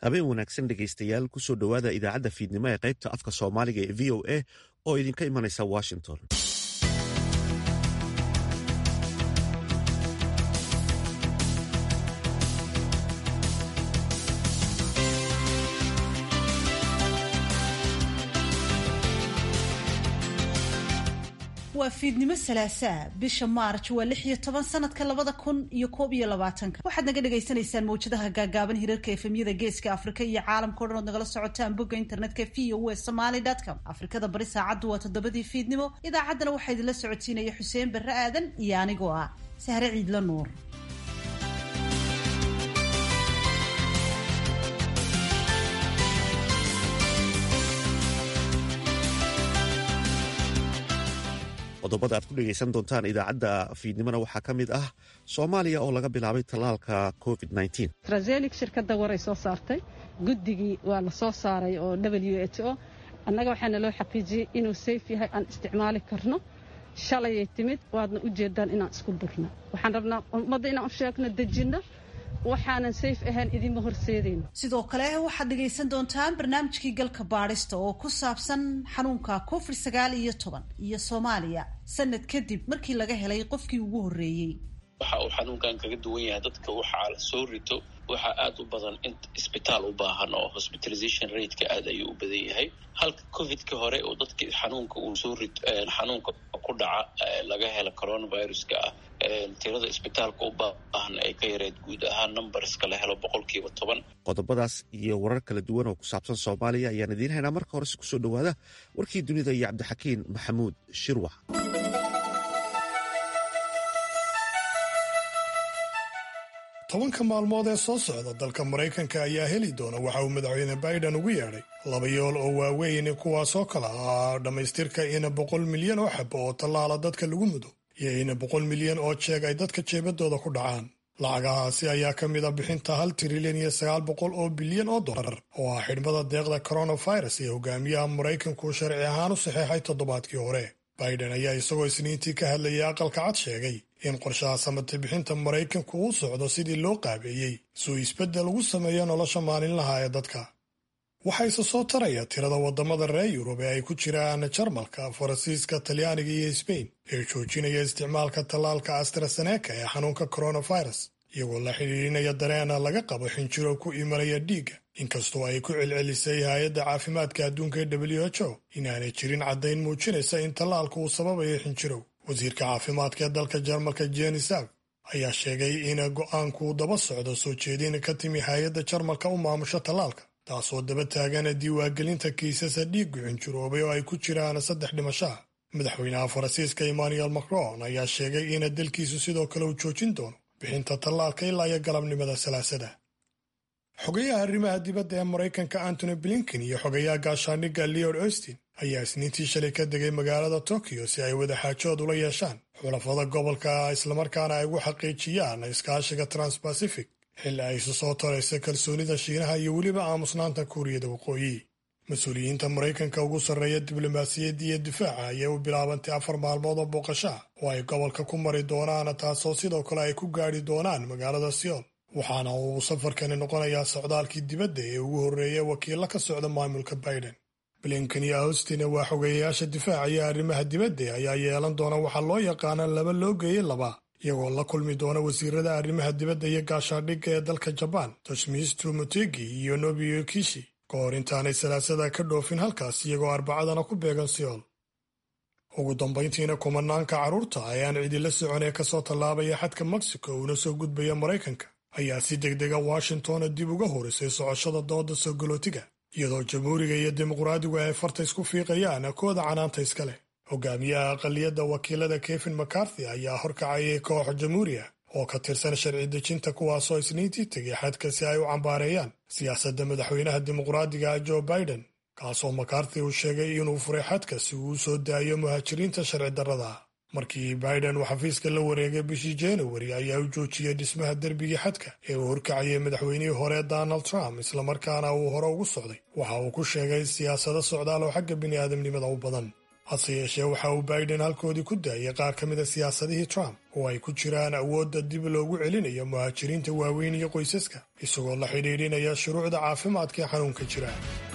habeen wanaagsan dhegaystayaal kusoo dhowaada idaacadda fiidnimo ee qaybta afka soomaaliga ee v o a oo idinka imanaysa washington waa fiidnimo salaasaa bisha maarj waa lix iyo toban sanadka labada kun iyo koob iyo labaatanka waxaad naga dhagaysanaysaan mawjadaha gaagaaban hirarka efemyada geeska afrika iyo caalamka o dhan ood nagala socotaan bogga internetka v o e somaly com afrikada bari saacaddu waa toddobadii fiidnimo idaacaddana waxaa idinla socodsiinaya xuseen barre aadan iyo anigoo ah sahre ciidla nuur qodobada aad ku dhegaysan doontaan idaacadda fiidnimona waxaa ka mid ah soomaaliya oo laga bilaabay tallaalka covid trazelik shirkadda waray soo saartay guddigii waa la soo saaray oo w h o annaga waxaana loo xaqiijiyey inuu sayf yahay aan isticmaali karno shalayay timid waadna u jeedaan inaan isku durno waxaan rabnaa ummadda inaan u sheegno dejinno waxaanan sayf ahayn idinma horseedayno sidoo kale waxaad dhegaysan doontaan barnaamijkii galka baadhista oo ku saabsan xanuunka covid sagaal iyo toban iyo soomaaliya sanad kadib markii laga helay qofkii ugu horreeyey waxa uu xanuunkan kaga duwan yahay dadka waxaa la soo rito waxaa aada u badan in isbitaal u baahan oo hospitalization rateka aada ayuu u badan yahay halka covidka hore oo dadkii xanuunka uu soo rit xanuunka ku dhaca laga hela coronaviruska ah tirada isbitaalka u baahan ay ka yareed guud ahaan numberska la helo boqolkiiba toban qodobadaas iyo warar kala duwan oo ku saabsan soomaaliya ayaan idiin haynaa marka horese kusoo dhowaada warkii dunida iyo cabdixakiin maxamuud shirwax tobanka maalmood ee soo socda dalka maraykanka ayaa heli doona waxa uu madaxweyne biden ugu yeedhay laba yool oo waaweyn kuwaasoo kala ah dhammaystirka ina boqol milyan oo xabo oo tallaala dadka lagu mudo iyo ina boqol milyan oo jeeg ay dadka jeebadooda ku dhacaan lacagahaasi ayaa ka mid a bixinta hal trilyan iyo sagaal boqol oo bilyan oo dollar oo ah xidhmada deeqda coronavirus ee hogaamiyaha maraykanku sharci ahaan u saxeexay toddobaadkii hore biden ayaa isagoo isniintii ka hadlayay aqalka cad sheegay in qorshaha samate bixinta maraykanku uu socdo sidii loo qaabeeyey suu isbeddel ugu sameeyo nolosha maalinlaha ee dadka waxaa isa soo taraya tirada waddamada reer yurub ee ay ku jiraan jarmalka faransiiska talyaaniga iyo sbain ee joojinaya isticmaalka tallaalka astraseneka ee xanuunka coronavirus iyagoo la xidhiidhinaya dareena laga qabo xinjiro ku imanaya dhiigga inkastoo ay ku celcelisay hay-adda caafimaadka adduunka ee w h o inaanay jirin caddayn muujinaysa in tallaalku uu sababayo xinjirow wasiirka caafimaadka ee dalka jarmalka jenisav ayaa sheegay in go'aanku daba socdo soo jeedin ka timi hay-adda jarmalka u maamusho tallaalka taasoo daba taagana diiwaangelinta kiisasa dhiiggu xinjiroobay oo ay ku jiraan saddex dhimashaha madaxweynaha faransiiska emmanuel macron ayaa sheegay in dalkiisu sidoo kale uu joojin doono bixinta tallaalka ilaa iyo galabnimada salaasada xogayaha arrimaha dibadda ee maraykanka antony blinken iyo xogayaha gaashaandhigga leod austin ayaa isniintii shalay ka degay magaalada tokyo si ay wadaxaajood ula yeeshaan xulafada gobolka islamarkaana ay ugu xaqiijiyaan iskaashiga transbacific xilli ay isu soo taraysa kalsoonida shiinaha iyo weliba aamusnaanta kuuriyada waqooyi mas-uuliyiinta maraykanka ugu sarreeya diblomaasiyadda iyo difaaca ayay u bilaabantay afar maalmood oo booqashaa oo ay gobolka ku mari doonaan taasoo sidoo kale ay ku gaadhi doonaan magaalada siyool waxaana uu safarkani noqonayaa socdaalkii dibadda ee ugu horreeya wakiilla ka socda maamulka biden blinken iyo austin waa xogeeyayaasha difaaca iyo arrimaha dibadda ayaa yeelan doona waxaa loo yaqaana laba loo geeyey laba iyagoo la kulmi doona wasiirada arrimaha dibadda iyo gaashaandhigga ee dalka jabaan toshmistu motegi iyo nobiyo kishi ka hor intaanay salaasada ka dhoofin halkaas iyagoo arbacadana ku beegan siyool ugu dambayntiina kumanaanka carruurta ayaan cidila socon ee kasoo tallaabaya xadka mexico uuna soo gudbaya maraykanka ayaa si degdega washingtona dib uga horisay socoshada dooda soo galootiga iyadoo jamhuuriga iyo dimuqraadigu ay farta isku fiiqayaan kooda canaanta iska leh hogaamiyaha aqaliyadda wakiilada kevin macarthy ayaa horkacayay koox jamhuuriya oo ka tirsan sharci dejinta kuwaasoo isniintii tegay xadka si ay u cambaareeyaan siyaasadda madaxweynaha dimuqraadiga joe biden kaasoo macarthy uu sheegay inuu furay xadka si uu u soo daayo muhaajiriinta sharci darrada markii biden uu xafiiska la wareegay bishii januari ayaa u joojiyey dhismaha derbigii xadka ee uu horkacayay madaxweynihii hore donald trump islamarkaana uu hore ugu socday waxa uu ku sheegay siyaasado socdaal oo xagga bini'aadamnimada u badan hase yeeshee waxa uu biden halkoodii ku daayay qaar ka mida siyaasadihii trump oo ay ku jiraan awoodda dib loogu celinayo muhaajiriinta waaweyn iyo qoysaska isagoo la xidhiidhinaya shuruucda caafimaadka ee xanuunka jira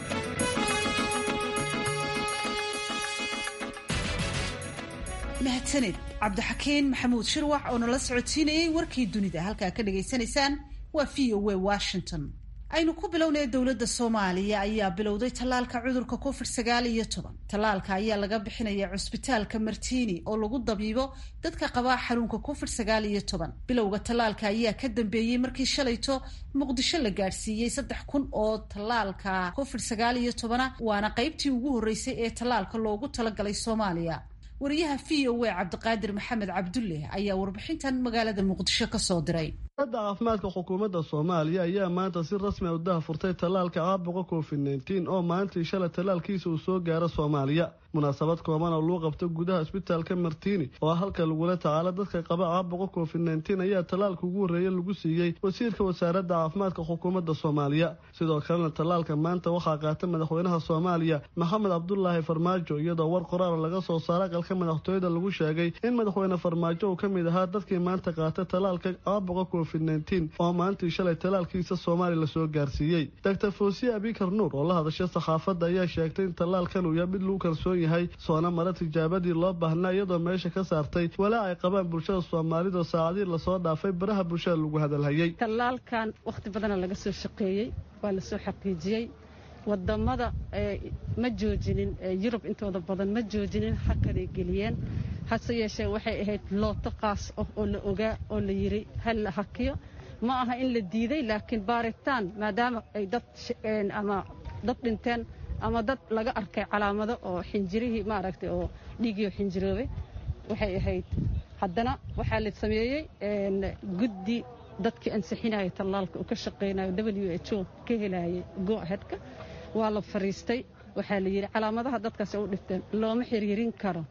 mahadsaned cabdixakiin maxamuud shirwax oo nala socodsiinayay warkii dunida halkaa ka dhagaysanaysaan waa v o w washington aynu ku bilownay dowladda soomaaliya ayaa bilowday tallaalka cudurka covid sagaal iyo toban tallaalka ayaa laga bixinaya cusbitaalka martiini oo lagu dabiibo dadka qabaa xanuunka covid sagaal iyo toban bilowga tallaalka ayaa ka dambeeyey markii shalayto muqdisho la gaadhsiiyey saddex kun oo tallaalka covid sagaal iyo tobana waana qaybtii ugu horreysay ee tallaalka loogu talagalay soomaaliya wariyaha v o a cabdiqaadir maxamed cabdulle ayaa warbixintan magaalada muqdisho ka soo diray da caafimaadka xukuumadda soomaaliya ayaa maanta si rasmi a u daha furtay tallaalka caabuqa covid nneteen oo maalintii shalay tallaalkiisa uu soo gaaro soomaaliya munaasabad kooban oo lagu qabto gudaha isbitaalka martiini oo halka lagula tacaalo dadka qaba caabuqa covid nneteen ayaa tallaalka ugu horreeya lagu siiyey wasiirka wasaaradda caafimaadka xukuumadda soomaaliya sidoo kalena tallaalka maanta waxaa qaata madaxweynaha soomaaliya maxamed cabdulaahi farmaajo iyadoo war qoraal laga soo saara aqalka madaxtooyada lagu sheegay in madaxweyne farmaajo uu ka mid ahaa dadkii maanta qaata tallaalka caabuqa covid oo maalintii shalay tallaalkiisa soomaaliya lasoo gaarsiiyey doctor foosiye abikar nuur oo la hadashay saxaafadda ayaa sheegtay in tallaalkan uu yahay mid lagu kalsoon yahay soona mara tijaabadii loo baahnaa iyadoo meesha ka saartay walaa ay qabaan bulshada soomaalida saacadii lasoo dhaafay baraha bulshada lagu hadalhayay tallaalkan wakhti badana laga soo shaqeeyey waa lasoo xaqiijiyey wadamada ma joojinin yurub intooda badan ma joojinin hakaday geliyeen hase yeeshee waxay ahayd looto qaas ah oo la ogaa oo la yiri hal la hakiyo ma aha in la diiday laakiin baaritaan maadaama ay dad ama dad dhinteen ama dad laga arkay calaamado oo xinjirihii maaragtay oo dhiigii xinjiroobay waxay ahayd haddana waxaa la sameeyey guddi dadkii ansixinaya tallaalka uu ka shaqaynayo w h o ka helayay go ahedka waa la fariistay waxaa la yidhi calaamadaha dadkaas u dhifteen looma xiriirin karo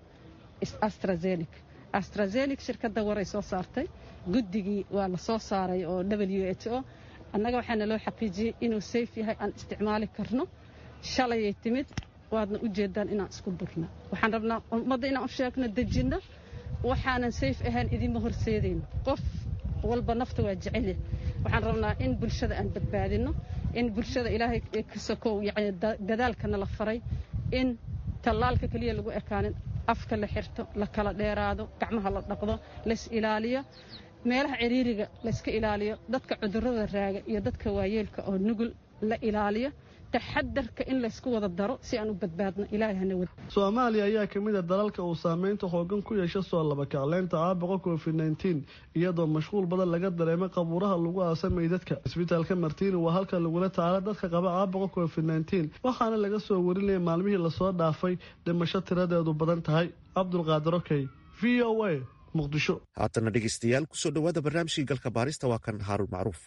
astrazenik astrazenik shirkadda waray soo saartay guddigii waa la soo saaray oo w h o annaga waxaana loo xaqiijiyey inuu sayf yahay aan isticmaali karno shalayay timid waadna u jeedaan inaan isku durno waxaan rabnaa ummadda inaan u sheegno dejinno waxaanan sayf ahayn idinma horseedayno qof walba nafta waa jecelya waxaan rabnaa in bulshada aan badbaadinno in bulshada ilaahay ka sokow yacni dadaalkana la faray in tallaalka keliya lagu ekaanin afka la xirto la kala dheeraado gacmaha la dhaqdo lays ilaaliyo meelaha ciriiriga layska ilaaliyo dadka cudurrada raaga iyo dadka waayeelka oo nugul la ilaaliyo taxadarka in laysku wada daro si aan u badbaadno ilaahay hana wad soomaaliya ayaa ka mid a dalalka uu saameynta xoogan ku yeesha soo labakacleynta caabuqa covid nneteen iyadoo mashquul badan laga dareemay qabuuraha lagu aasa meydadka isbitaalka martiini waa halka lagula tacaalo dadka qaba caabuqa covid nneteen waxaana laga soo warinaya maalmihii lasoo dhaafay dhimasho tiradeedu badan tahay cabdulqaadir okey v o a muqdisho haatana dhegeystayaal kusoo dhowaada barnaamijkii galka baarista waa kan haaruun macruuf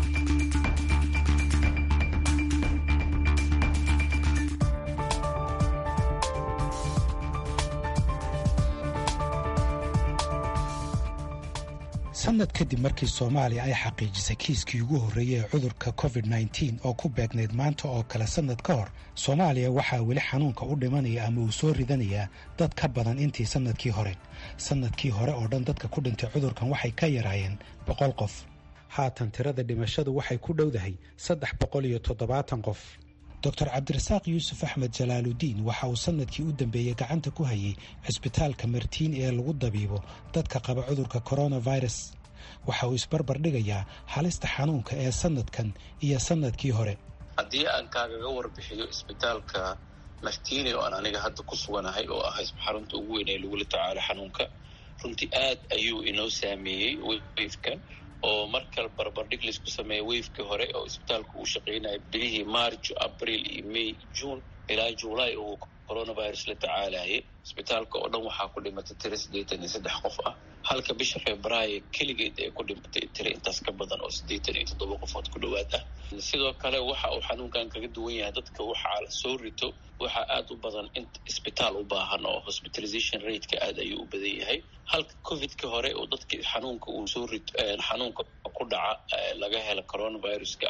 sanad kadib markii soomaaliya ay xaqiijisay kiiskii ugu horreeyey ee cudurka covid nneteen oo ku beegnayd maanta oo kale sannad ka hor soomaaliya waxaa weli xanuunka u dhimanaya ama uu soo ridanayaa dad ka badan intii sannadkii hore sannadkii hore oo dhan dadka ku dhintay cudurkan waxay ka yaraayeen boqol qof haatan tirada dhimashadu waxay ku dhowdahay saddex boqol iyo toddobaatan qof doctor cabdirasaaq yuusuf axmed jalaaludiin waxa uu sanadkii u dambeeyey gacanta ku hayay cisbitaalka martiin ee lagu dabiibo dadka qaba cudurka coronavirus waxa uu isbarbar dhigayaa halista xanuunka ee sanadkan iyo sanadkii hore haddii aan kaagaga warbixiyo isbitaalka martiini oo aan aniga hadda ku suganahay oo ah xarunta ugu weyn ee lagula tacaalo xanuunka runtii aad ayuu inoo saameeyey weyfkan oo markal barbardhig laisku sameeya weyfkii hore oo isbitaalku uu shaqaynaya bilihii march abril iyo may june ilaa july uu coronavirus la tacaalayay isbitaalka oo dhan waxaa ku dhimatay tiro siddeetan iyo saddex qof ah halka bisha februaayo keligeed ay ku dhimatay tiro intaas ka badan oo siddeetan iyo toddoba qofood ku dhowaad ah sidoo kale waxa uu xanuunkan kaga duwan yahay dadka waxaa la soo rito waxaa aada u badan in isbitaal u baahan oo hospitalization rateka aad ayuu u badan yahay halka covidka hore oo dadki xanuunka uu soo rito xanuunka ku dhaca laga helo coronaviruska ah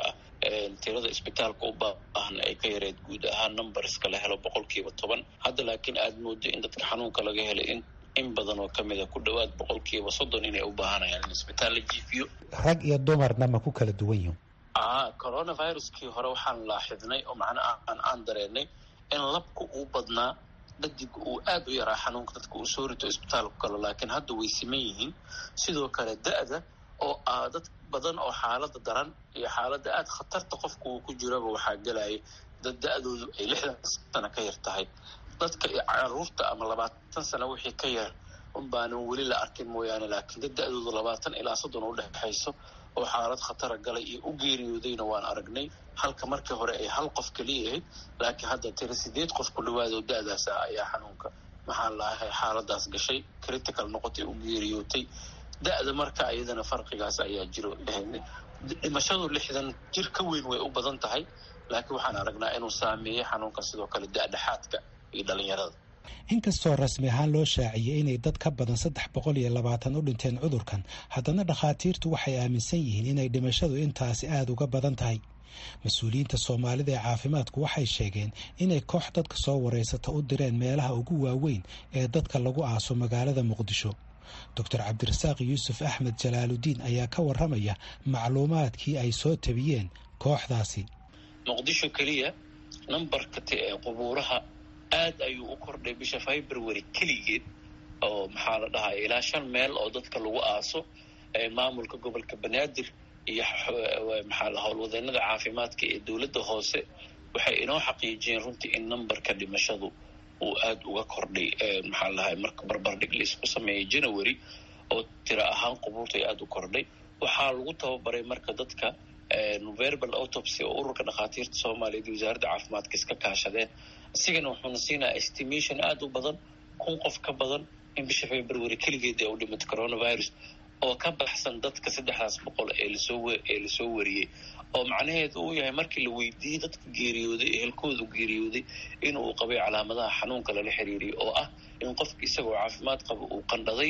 tirada isbitaalka u baahan ay ka yareed guud ahaan numberska la helo boqolkiiba toban hadda laakiin aada moodo in dadka xanuunka laga helay in in badan oo kamid a ku dhowaad boqolkiiba soddon inay u baahanayaan in isbitaal la jiifiyo rag iyo dumarna ma ku kala duwan yihin a coronaviruskii hore waxaan laaxidnay oo macnaha aan aan dareenay in labka uu badnaa dhadiga uu aada u yaraa xanuunka dadka uu soo rito isbitaalku kalo laakiin hadda way siman yihiin sidoo kale da-da oo ah dad badan oo xaalada daran iyo xaaladda aada khatarta qofka uu ku jiraba waxaa gelaya dad da-doodu ay lixdan sano ka yar tahay dadka caruurta ama labaatan sano wixii ka yar unbaanan weli la arkin mooyaane laakiin dad da-doodu labaatan ilaa soddon u dhexayso oo xaalad khatara galay iyo u geeriyoodayna waan aragnay halka markii hore ay hal qof keliya ahayd laakiin hadda tira sideed qof ku dhawaado da-daas ah ayaa xanuunka maxaa laahay xaaladaas gashay critical noqotay u geeriyootay da-da marka iyadana farqigaas ayaa jiro dhimashadu lixdan jir ka weyn way u badan tahay laakiin waxaan aragnaa inuu saameeyey xanuunka sidoo kale da-dhexaadka iyo dhalinyarada inkastoo rasmi ahaan loo shaaciyey inay dad ka badan saddex boqol iyo labaatan u dhinteen cudurkan haddana dhakhaatiirtu waxay aaminsan yihiin inay dhimashadu intaasi aada uga badan tahay mas-uuliyiinta soomaalida ee caafimaadku waxay sheegeen inay koox dadka soo wareysata u direen meelaha ugu waaweyn ee dadka lagu aaso magaalada muqdisho doctor cabdirasaaq yuusuf axmed jalaaludiin ayaa ka warramaya macluumaadkii ay soo tabiyeen kooxdaasi muqdisho keliya nambarka ee qubuuraha aad ayuu u kordhay bisha february keligeed oo maxaa la dhahaa ilaa shan meel oo dadka lagu aaso maamulka gobolka banaadir iyo maxaa la howlwadeenada caafimaadka ee dowladda hoose waxay inoo xaqiijiyeen runtii in nambarka dhimashadu uu aada uga kordhay maxaa lahay marka barbardhig laisku sameeyay january oo tira ahaan qubuurta ay aada u kordhay waxaa lagu tababaray marka dadka verbal autopsy oo ururka dhakhaatiirta soomaaliyeed iyo wasaaradda caafimaadka iska kaashadeen isigana wuxuuna siinaa estimation aada u badan kun qof ka badan in bisha february keligeed ee u dhimatay coronavirus oo ka baxsan dadka saddexdaas boqol ee lasoo ee lasoo wariyey oo macnaheedu uu yahay markii la weydiiyey dadka geeriyooday ehelkoodu geeriyooday inuu qabay calaamadaha xanuunka lala xiriiriyay oo ah in qofka isagoo caafimaad qaba uu qandhaday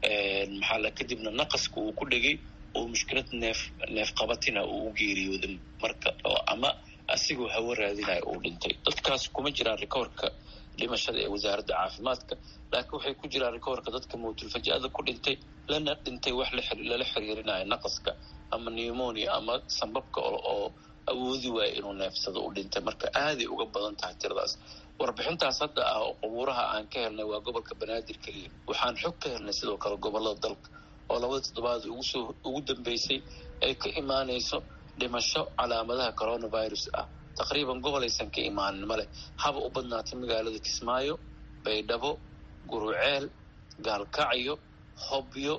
maxaa la kadibna naqaska uu ku dhegay oo mushkilad neef neef qabatina uu u geeriyooday marka oo ama asigoo hawo raadinaya uu dhintay dadkaas kuma jiraan rikoorka dhimashada ee wasaaradda caafimaadka laakiin waxay ku jiraan rikoorka dadka mawtulfaja-ada ku dhintay lana dhintay wax lala xiriirinayo naqaska ama pneumonia ama sambabka oo awoodi waaya inuu neefsado u dhintay marka aaday uga badan tahay tiradaas warbixintaas hadda ah oo qubuuraha aan ka helnay waa gobolka banaadir keliya waxaan xog ka helnay sidoo kale gobolada dalka oo labada toddobaad ugusoo ugu dambeysay ay ka imaanayso dhimasho calaamadaha coronavirus ah taqriiban gobol aysan ka imaanin male haba u badnaatay magaalada kismaayo baydhabo guruceel gaalkacyo hobyo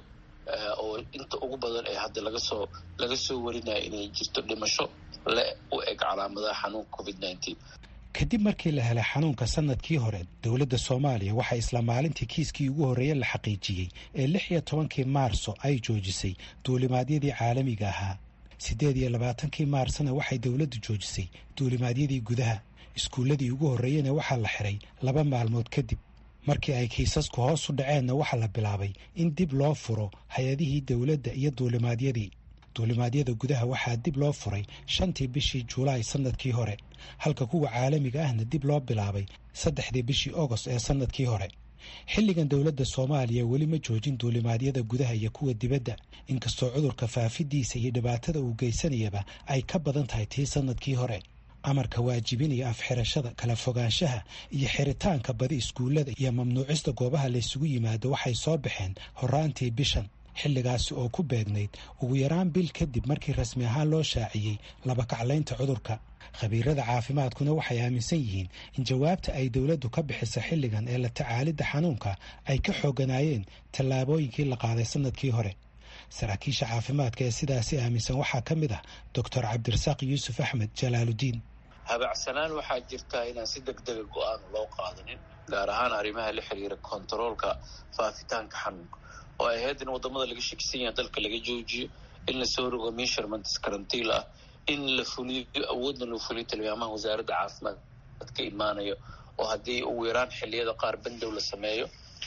oo inta ugu badan ee hadda laga soo laga soo warinaya inay jirto dhimasho le u eg calaamadaha xanuunka covid nineteen kadib markii la helay xanuunka sanadkii hore dowladda soomaaliya waxaa isla maalintii kiiskii ugu horreeye la xaqiijiyey ee lix iyo tobankii maarso ay joojisay duulimaadyadii caalamiga ahaa siddeed iyo labaatankii maarsna waxay dowladdu joojisay duulimaadyadii gudaha iskuulladii ugu horreeyena waxaa la xiray laba maalmood kadib markii ay kiisasku hoos u dhaceenna waxaa la bilaabay in dib loo furo hay-adihii dowladda iyo duulimaadyadii duulimaadyada gudaha waxaa dib loo furay shantii bishii julaay sannadkii hore halka kuwa caalamiga ahna dib loo bilaabay saddexdii bishii ogost ee sannadkii hore xilligan dowladda soomaaliya weli ma joojin duulimaadyada gudaha iyo kuwa dibadda inkastoo cudurka faafidiisa iyo dhibaatada uu geysanayaba ay ka badan tahay tii sannadkii hore amarka waajibinaya afxirashada kala fogaanshaha iyo xiritaanka badi iskuullada iyo mamnuucista goobaha laysugu yimaado waxay soo baxeen horaantii bishan xilligaasi oo ku beegnayd ugu yaraan bil kadib markii rasmi ahaan loo shaaciyey labakaclaynta cudurka khabiirada caafimaadkuna waxay aaminsan yihiin in jawaabta ay dowladdu ka bixiso xilligan ee la tacaalidda xanuunka ay ka xooganaayeen tallaabooyinkii la qaaday sannadkii hore saraakiisha caafimaadka ee sidaasi aaminsan waxaa ka mid ah doctor cabdirasaaq yuusuf axmed jalaaludiin habacsanaan waxaa jirtaa inaan si deg dega go-aan loo qaadanin gaar ahaan arrimaha la xiriira kontaroolka faafitaanka xanuunka oo ay ahayd in wadamada laga shakisan yaha dalka laga joojiyo in lasoo rogo measurements karantiil ah in la fuliyo awoodna loo fuliyo tilmaamaha wasaaradda caafimaad ka imaanayo oo haddii ugu yaraan xilliyada qaar bandow la sameeyo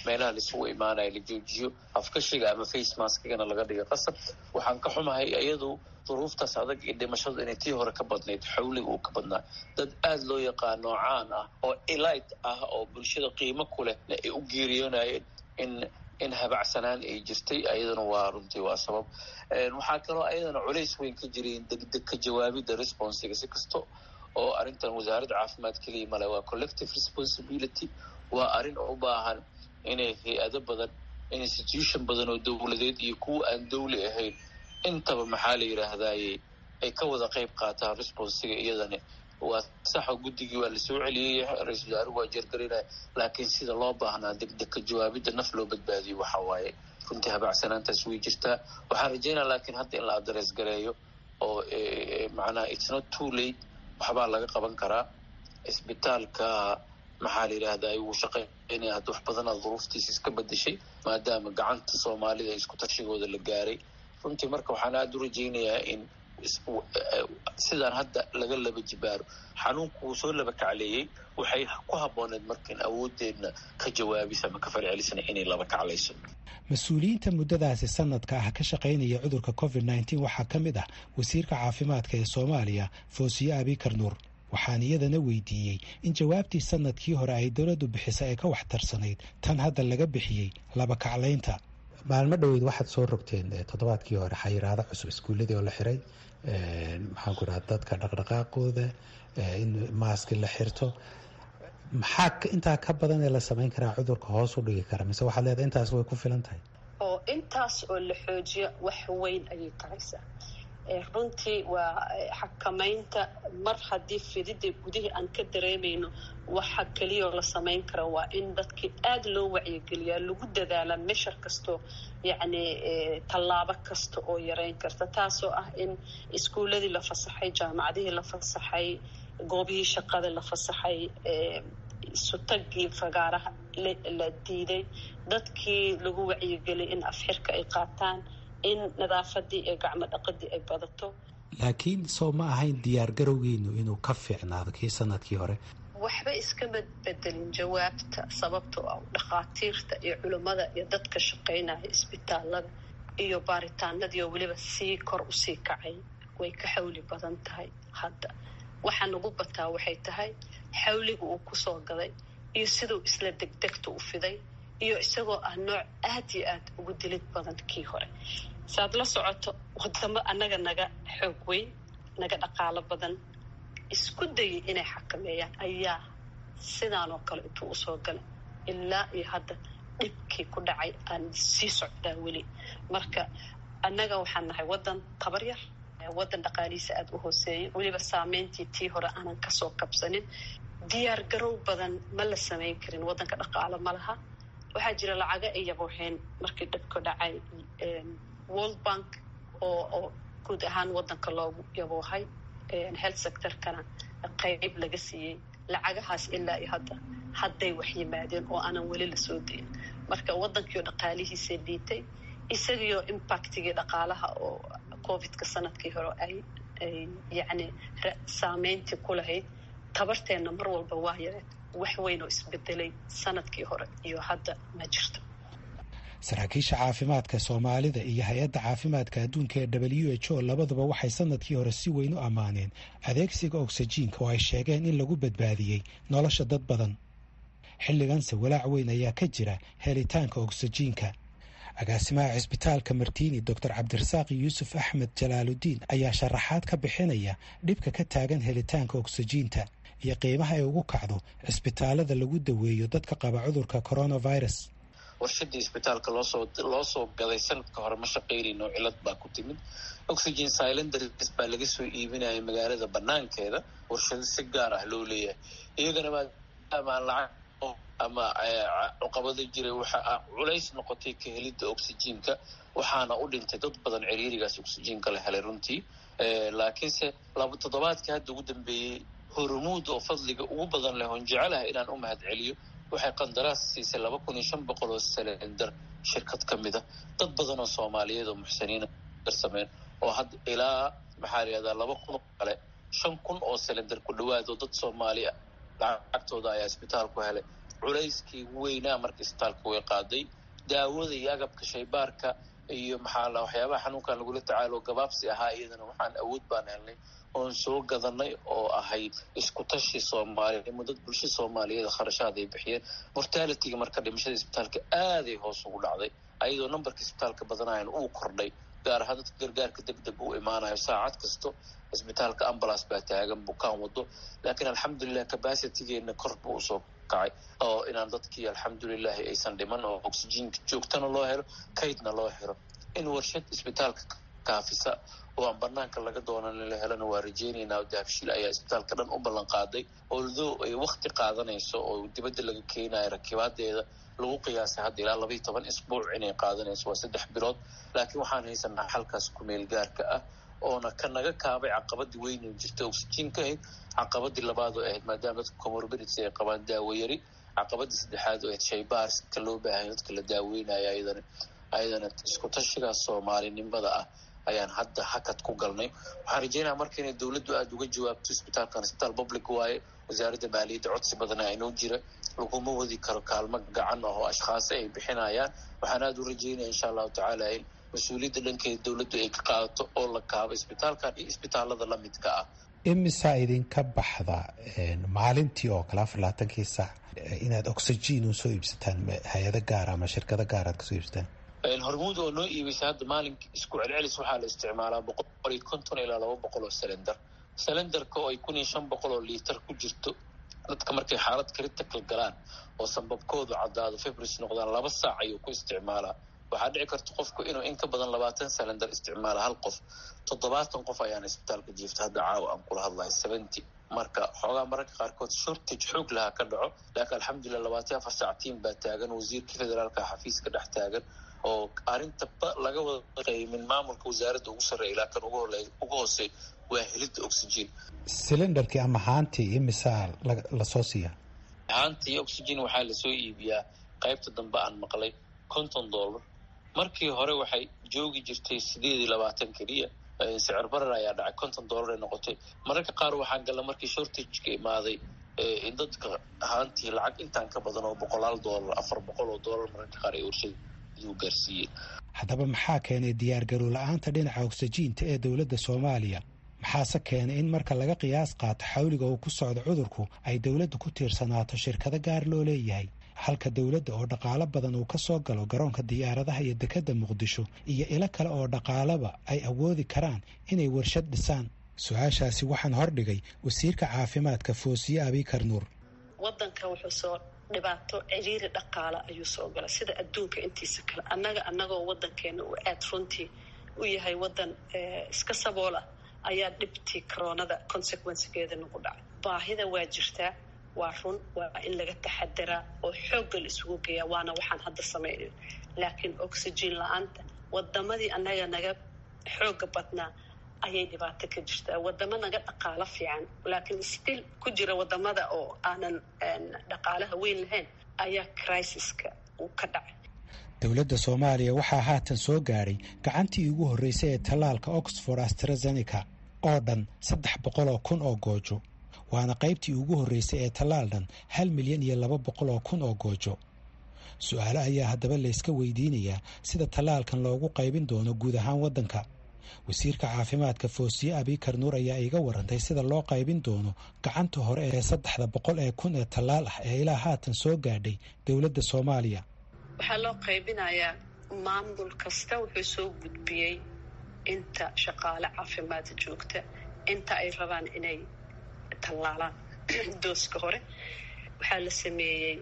meelaha laisugu imaanaya la joojiyo afkashiga ama face maskigana laga dhiga qasab waxaan ka xumahay iyadu duruuftaas adag iyo dhimashadu inay tii hore ka badnayd xawliga uu ka badnaa dad aada loo yaqaano caan ah oo elite ah oo bulshada qiimo ku leh ay u geeriyoonayeen in in habacsanaan ay jirtay ayadana waa runtii waa sabab waxaa kaloo ayadana culays weyn ka jiray degdeg ka jawaabidda responsiga si kasto oo arrintan wasaaradda caafimaad keliya male waa collective responsibility waa arrin u baahan inay hay-ado badan institution badan oo dowladeed iyo kuwa aan dowli ahayn intaba maxaa la yidhaahdaye ay ka wada qayb qaataan responsiga iyadani waa saxo guddigii waa lasoo celiyey ra-isul wasaaruhu waa jeergarinaya laakiin sida loo baahnaa degdeg ka jawaabidda naf loo badbaadiyo waxa waaye runtii habacsanaantaas way jirtaa waxaan rajaynaa laakiin hadda in la adres gareeyo oo macnaha it's not too late waxbaa laga qaban karaa isbitaalka maxaa la yidhaahdaa wuu shaqeynaya hadda wax badanaa duruuftiisa iska bedeshay maadaama gacanta soomaalida isku tashigooda la gaaray runtii marka waxaan aada u rajaynayaa in sidaan hadda laga laba jibaaro xanuunku wuu soo laba kacleeyey waxay ku habbooneed marka in awooddeedna ka jawaabisa ama ka falcelisna inay laba kaclayso mas-uuliyiinta muddadaasi sanadka ah ka shaqaynaya cudurka covid nneteen waxaa ka mid ah wasiirka caafimaadka ee soomaaliya foosiye abikar nuur waxaan iyadana weydiiyey in jawaabtii sanadkii hore ay dowladdu bixisay ee ka waxtarsanayd tan hadda laga bixiyey laba kaclaynta maalmo dhoweyd waxaad soo rogteen toddobaadkii hore xayiraado cusub iskuulladii oo la xiray maxaan ku dhaha dadka dhaqdhaqaaqooda in maaski la xirto maxaa intaa ka badan ee la samayn karaa cudurka hoos u dhigi kara mise waxaad leedahay intaas way ku filan tahay oo intaas oo la xoojiyo wax weyn ayay taraysaa runtii waa xakamaynta mar haddii fidida gudihii aan ka dareemayno waxa keliyaoo la samayn kara waa in dadkii aada loo wacyigeliyaa lagu dadaalaa meshar kastoo yacni tallaabo kasta oo yareyn karta taasoo ah in iskuuladii la fasaxay jaamacadihii la fasaxay goobihii shaqada la fasaxay sutagii fagaaraha la diiday dadkii lagu wacyigeliyay in afxirka ay qaataan in nadaafadii iyo gacmo dhaqadii ay badato laakiin soo ma ahayn diyaar garowgiinu inuu ka fiicnaado kii sanadkii hore waxba iskama bedelin jawaabta sababtoo ah dhakhaatiirta iyo culimmada iyo dadka shaqaynaya isbitaalada iyo baaritaanadiioo weliba sii kor usii kacay way ka xawli badan tahay hadda waxaa nagu bataa waxay tahay xawliga uu kusoo gaday iyo siduu isla degdegta u fiday iyo isagoo ah nooc aad iyo aad ugu dilid badan kii hore saaad la socoto wadamo annaga naga xoog weyn naga dhaqaalo badan isku dayay inay xakameeyaan ayaa sidaanoo kale intuu usoo galay ilaa iyo hadda dhibkii ku dhacay aan sii socdaa weli marka annaga waxaan nahay waddan tabar yar waddan dhaqaalihiisa aada u hooseeyay weliba saameyntii tii hore aanan kasoo kabsanin diyaar garow badan ma la samayn karin waddanka dhaqaalo ma laha waxaa jira lacaga ay yabooxeen markii dhibku dhacay world bank oo oo guud ahaan waddanka loogu yaboohay health sectorkana qeyb laga siiyey lacagahaas ilaa iyo hadda hadday wax yimaadeen oo aanan weli lasoo dayin marka waddankiio dhaqaalihiisa dhiitay isagiyo impactigii dhaqaalaha oo covidka sanadkii hore ay ay yacni saameyntii ku lahayd tabarteenna mar walba waa yareed wax weyn oo isbedelay sanadkii hore iyo hadda ma jirto saraakiisha caafimaadka soomaalida iyo hay-adda caafimaadka adduunka ee w h o labaduba waxay sanadkii hore si weyn u ammaaneen adeegsiga ogsajiinka oo ay sheegeen in lagu badbaadiyey nolosha dad badan xilliganse walaac weyn ayaa ka jira helitaanka ogsajiinka agaasimaha cisbitaalka martiini doctor cabdirasaaq yuusuf axmed jalaaludiin ayaa sharaxaad ka bixinaya dhibka ka taagan helitaanka ogsajiinta iyo qiimaha ay ugu kacdo cisbitaalada lagu daweeyo dadka qaba cudurka coronavirus warshadii isbitaalka loosoo loo soo gaday sanadka hore ma shaqaynayno cilad baa ku timid oxygen silenders baa laga soo iibinaya magaalada banaankeeda warshado si gaar ah loo leeyahay iyagana maadaama aan lacag ama cuqabado jiray waxa culays noqotay ka helidda oxygenka waxaana u dhintay dad badan ciriirigaas oxygenka la helay runtii laakiinse laba toddobaadkii hadda ugu dambeeyey hormuud oo fadliga ugu badan leh oon jecelahay inaan u mahad celiyo waxay qandaraas siisay laba kun iyo shan boqol oo selender shirkad ka mid a dad badan oo soomaaliyeed oo muxsiniina darsameen oo hadda ilaa maxaa la yihahdaa laba kun oo kale shan kun oo selender ku dhawaad oo dad soomaali ah lacagtooda ayaa isbitaalku helay culayskii weynaa marka isbitaalka way qaaday daawada iyo agabka shaybaarka iyo maxaa la waxyaabaha xanuunkan lagula tacaalo gabaabsi ahaa iyadana waxaan awood baan helnay oon soo gadanay oo ahayd isku tashi soomaaliya mudad bulsha soomaaliyeed kharashaad ay bixiyeen mortalityga marka dhimashada isbitaalka aaday hoos ugu dhacday ayadoo nambarka isbitaalka badanayan uu kordhay gaar ahaan dadka gargaarka deg deg u imaanayo saacad kasto isbitaalka ambulance baa taagan bukaan wado laakiin alxamdulilah capacitygeena kor buu usoo kacay oo inaan dadkii alxamdulilahi aysan dhiman oo oxygenka joogtana loo helo kaydna loo xiro in warshad isbitaalka kaafisa oo aan banaanka laga doonan la helana waa rajeynaynaa dahabshiil ayaa isbitaalka dhan u ballan qaaday although ay wakti qaadanayso oo dibadda laga keenayo rakibaadeeda lagu qiyaasay hadda ilaa labaiyo toban isbuuc inay qaadanayso waa saddex bilood laakiin waxaan haysanaa xalkaas kumeel gaarka ah oona ka naga kaabay caqabadii weyna jirta oxygenka ahayd caqabadii labaad oo ahayd maadaama dadka comorbidity ay qabaan daawo yari caqabadii saddexaad oo ahayd shaybaarska loo baahanya dadka la daaweynayo ayadana ayadana isku tashigaas soomaalinimada ah ayaan hadda hakad ku galnay waxaan rajeynaya marka inay dowladdu aada uga jawaabto isbitaalkan isbitaal public waaye wasaaradda maaliyadda codsi badana inoo jira laguma wadi karo kaalmo gacan ah oo ashkhaasi ay bixinayaan waxaan aada u rajeynaya insha allahu tacaala in mas-uuliyadda dhankeeda dowladdu ay ka qaadato oo la kaabo isbitaalkan iyo isbitaalada lamidka ah imisaa idinka baxda maalintii oo kale afar labaatankii saac inaad oxygen usoo iibsataan hay-ado gaar ama shirkado gaar aad kasoo iibsataan hormuud oo noo iibeysa hadda maalinka isku celcelis waxaa la isticmaalaa boqol iyo konton ilaa laba boqol oo selender selenderka oo ay kun iyo shan boqol oo liitar ku jirto dadka markay xaalad critical galaan oo sanbabkoodu caddaado febris noqdaan laba saac ayuu ku isticmaalaa waxaa dhici karta qofku inuu in ka badan labaatan selender isticmaala hal qof toddobaatan qof ayaana isbitaalka jiifta hadda caawa aan kula hadlayo seventy marka xoogaa mararka qaarkood shortage xoog lahaa ka dhaco laakiin alxamdulilah labaatan afar saac tiim baa taagan wasiirka federaalka xafiiska dhex taagan oo arrinta laga wada qaymin maamulka wasaaradda ugu sarreeya ilaa kan ugu hoosey waa helidda oxygen cylinderkii ama haantii imisaa lasoo siiya haantii oxygen waxaa lasoo iibiyaa qaybta dambe aan maqlay konton dollar markii hore waxay joogi jirtay sideed iyo labaatan keliya sicir barar ayaa dhacay konton dollar ay noqotay mararka qaar waxaan galla markii shortageka imaaday in dadka haantii lacag intaan ka badan oo boqolaal dollar afar boqol oo dollar mararka qaar ay warshada gaarsiiyeen haddaba maxaa keenay diyaargarow la-aanta dhinaca oksijiinta ee dowladda soomaaliya maxaase keenay in marka laga qiyaas qaato xawliga uu ku socdo cudurku ay dowladdu ku tiirsanaato shirkado gaar loo leeyahay halka dowladda oo dhaqaalo badan uu ka soo galo garoonka diyaaradaha iyo dekedda muqdisho iyo ilo kale oo dhaqaalaba ay awoodi karaan inay warshad dhisaan su-aashaasi waxaan hordhigay wasiirka caafimaadka foosiye abikar nuur wadanka wuxuu soo dhibaato ciriiri dhaqaala ayuu soo galay sida adduunka intiisa kale annaga annagoo wadankeena uu aad runtii u yahay wadan iska saboola ayaa dhibtii coronada consequencegeeda nagu dhacay baahida waa jirtaa waa run waa in laga taxadaraa oo xoogga la isugu geeyaa waana waxaan hadda samaynayn laakiin oxygen la-aanta wadamadii annaga naga xooga badnaa ayay dhibaato ka jirtaa wadamo naga dhaqaalo fiican laakiin still ku jira wadamada oo aanan dhaqaalaha weyn lahayn ayaa crisiska uu ka dhacay dowladda soomaaliya waxaa haatan soo gaadhay gacantii ugu horreysay ee tallaalka oxford astrazeneca oo dhan saddex boqol oo kun oo goojo waana qaybtii ugu horreysay ee tallaal dhan hal milyan iyo laba boqol oo kun oo goojo su-aale ayaa haddaba layska weydiinayaa sida tallaalkan loogu qaybin doono guud ahaan waddanka wasiirka caafimaadka foosiye abikar nuur ayaa iiga warantay sida loo qaybin doono gacanta hore ee saddexda boqol ee kun ee tallaal ah ee ilaa haatan soo gaadhay dowladda soomaaliya waxaa loo qaybinayaa maamul kasta wuxuu soo gudbiyey inta shaqaale caafimaad joogta inta ay rabaan inay tallaalaan dooska hore waxaa la sameeyey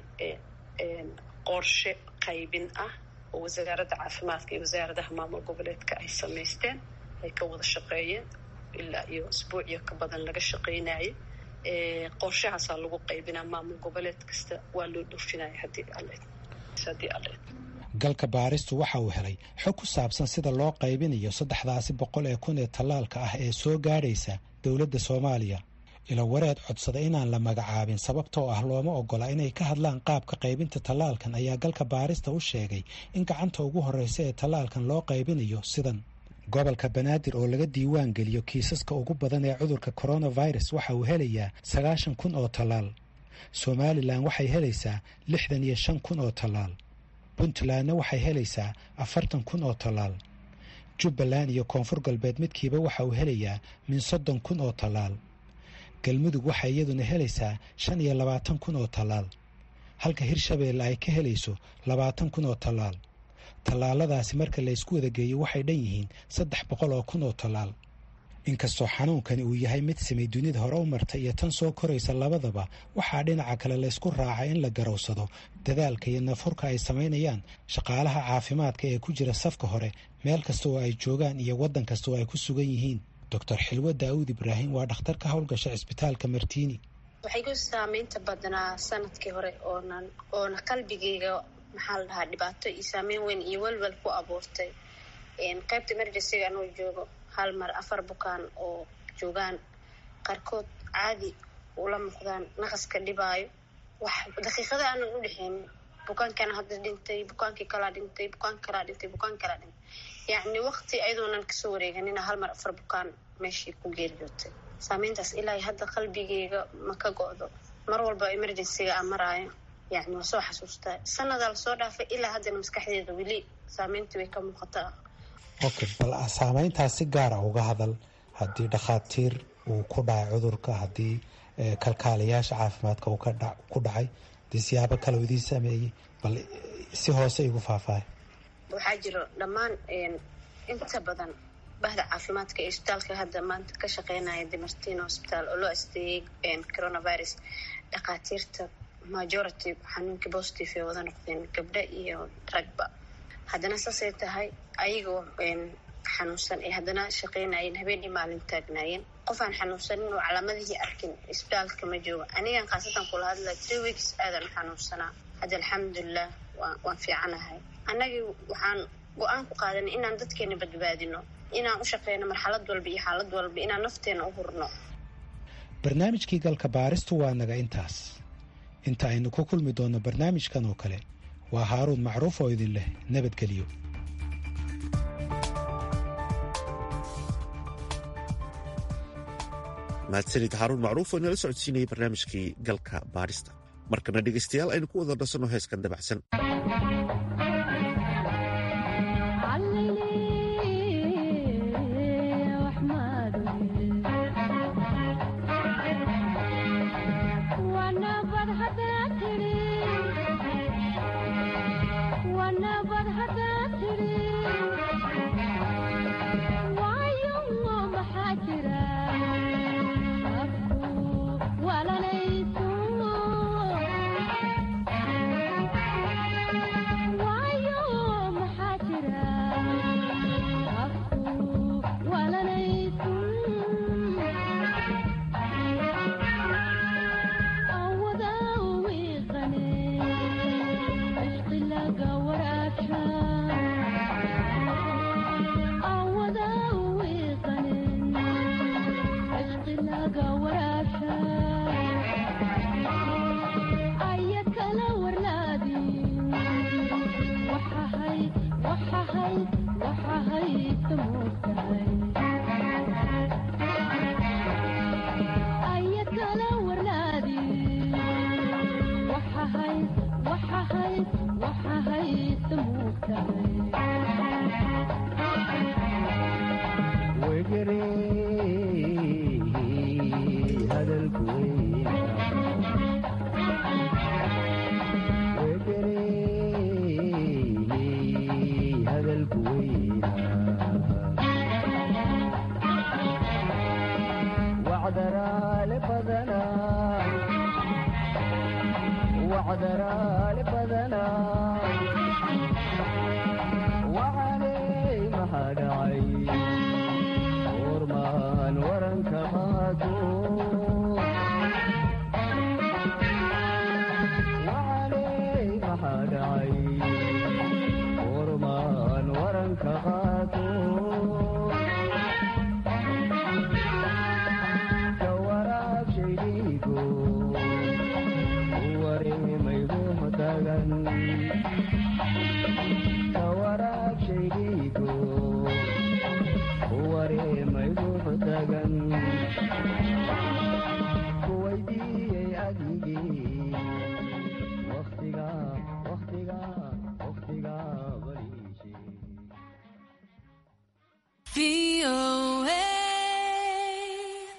qorshe qaybin ah oo wasaaradda caafimaadka iyo wasaaradaha maamul goboleedka ay samaysteen ay ka wada shaqeeyeen ilaa iyo isbuuciyo ka badan laga shaqeynayay qorshahaasaa lagu qaybinaa maamul goboleed kasta waa loo dhoofinaya haddii haddii alle galka baaristu waxa uu helay xog ku saabsan sida loo qaybinayo saddexdaasi boqol ee kun ee tallaalka ah ee soo gaadhaysa dowladda soomaaliya ilo wareed codsada inaan la magacaabin sababtoo ah looma ogola inay ka hadlaan qaabka qaybinta tallaalkan ayaa galka baarista u sheegay in gacanta ugu horreysa ee tallaalkan loo qaybinayo sidan gobolka banaadir oo laga diiwaan geliyo kiisaska ugu badan ee cudurka coronavirus waxa uu helayaa sagaashan kun oo tallaal somalilan waxay helaysaa lixdan iyo shan kun oo tallaal puntlandna waxay helaysaa afartan kun oo tallaal jubbaland iyo koonfur galbeed midkiiba waxa uu helayaa min soddon kun oo tallaal galmudug waxay iyaduna helaysaa shan iyo labaatan kun oo tallaal halka hirshabeelle ay ka helayso labaatan kun oo tallaal tallaaladaasi marka la ysku wada geeyo waxay dhan yihiin saddex boqol oo kun oo tallaal inkastoo xanuunkani uu yahay mid samay dunida hore u marta iyo tan soo koraysa labadaba waxaa dhinaca kale laysku raacay in la garowsado dadaalka iyo nafurka ay samaynayaan shaqaalaha caafimaadka ee ku jira safka hore meel kasta oo ay joogaan iyo waddan kasta oo ay ku sugan yihiin doctor xilwe daawud ibraahim waa dhakhtar ka howlgasha cisbitaalka martiini waxay ku saameynta badnaa sanadkii hore oonan oona qalbigayga maxaa la dhahaa dhibaato iyo saameyn weyn iyo welwel ku abuurtay qaybta emergencyga anuu joogo hal mar afar bukaan oo joogaan qaarkood caadi ula muuqdaan naqaska dhibaayo wax daqiiqada aanan u dhexeynin bukaankana hadda dhintay bukaankii kalaa dhintay bukaan kalaa dhintay bukaan kalaa dhintay yacni waqti ayadoonan kasoo wareeganina hal mar afar bukaan meeshii ku geeriyootay saameyntaas ilaa hadda qalbigeyga ma ka go-do mar walba emergencyga aan maraayo yacni waa soo xasuustaa sanadaa lasoo dhaafay ilaa haddana maskaxdeeda weli saameyntii way ka muuqataa okay bal saameyntaas si gaara uga hadal haddii dhakhaatiir uu ku dhacay cudurka haddii kalkaalayaasha caafimaadka uu ku dhacay hadii siyaabo kale u idiin sameeyey bal si hoose igu faahfaahay waxaa jiro dhammaan inta badan bahda caafimaadka ee isbitaalka hadda maanta ka shaqeynaya demartino hosbitaal oo loo asteeyey coronavirus dhakhaatiirta majority xanuunkii positive ee wada noqdeen gabdho iyo ragba haddana saasay tahay ayagoo xanuunsan ee haddana shaqeynayeen habeen iyo maalin taagnaayeen qof aan xanuunsanin oo calaamadihii arkin isbitaalka ma joogo anigan khaasatan kula hadla three weeks aadan xanuunsanaa hadda alxamdulilah waan fiicanahay annagii waxaan go-aan ku qaadanay inaan dadkeena badbaadino inaan u shaqeyno marxalad walba iyo xaalad walba inaan nafteena u hurno barnaamijkii galka baaristu waa naga intaas inta aynu ku kulmi doonno barnaamijkan oo kale waa haaruun macruuf oo idin leh nabadgelyo mahadsanid haaruun macruuf oo inala socodsiinayay barnaamijkii galka baarista markana dhegaystayaal aynu ku wada dhasanno heeskan dabacsan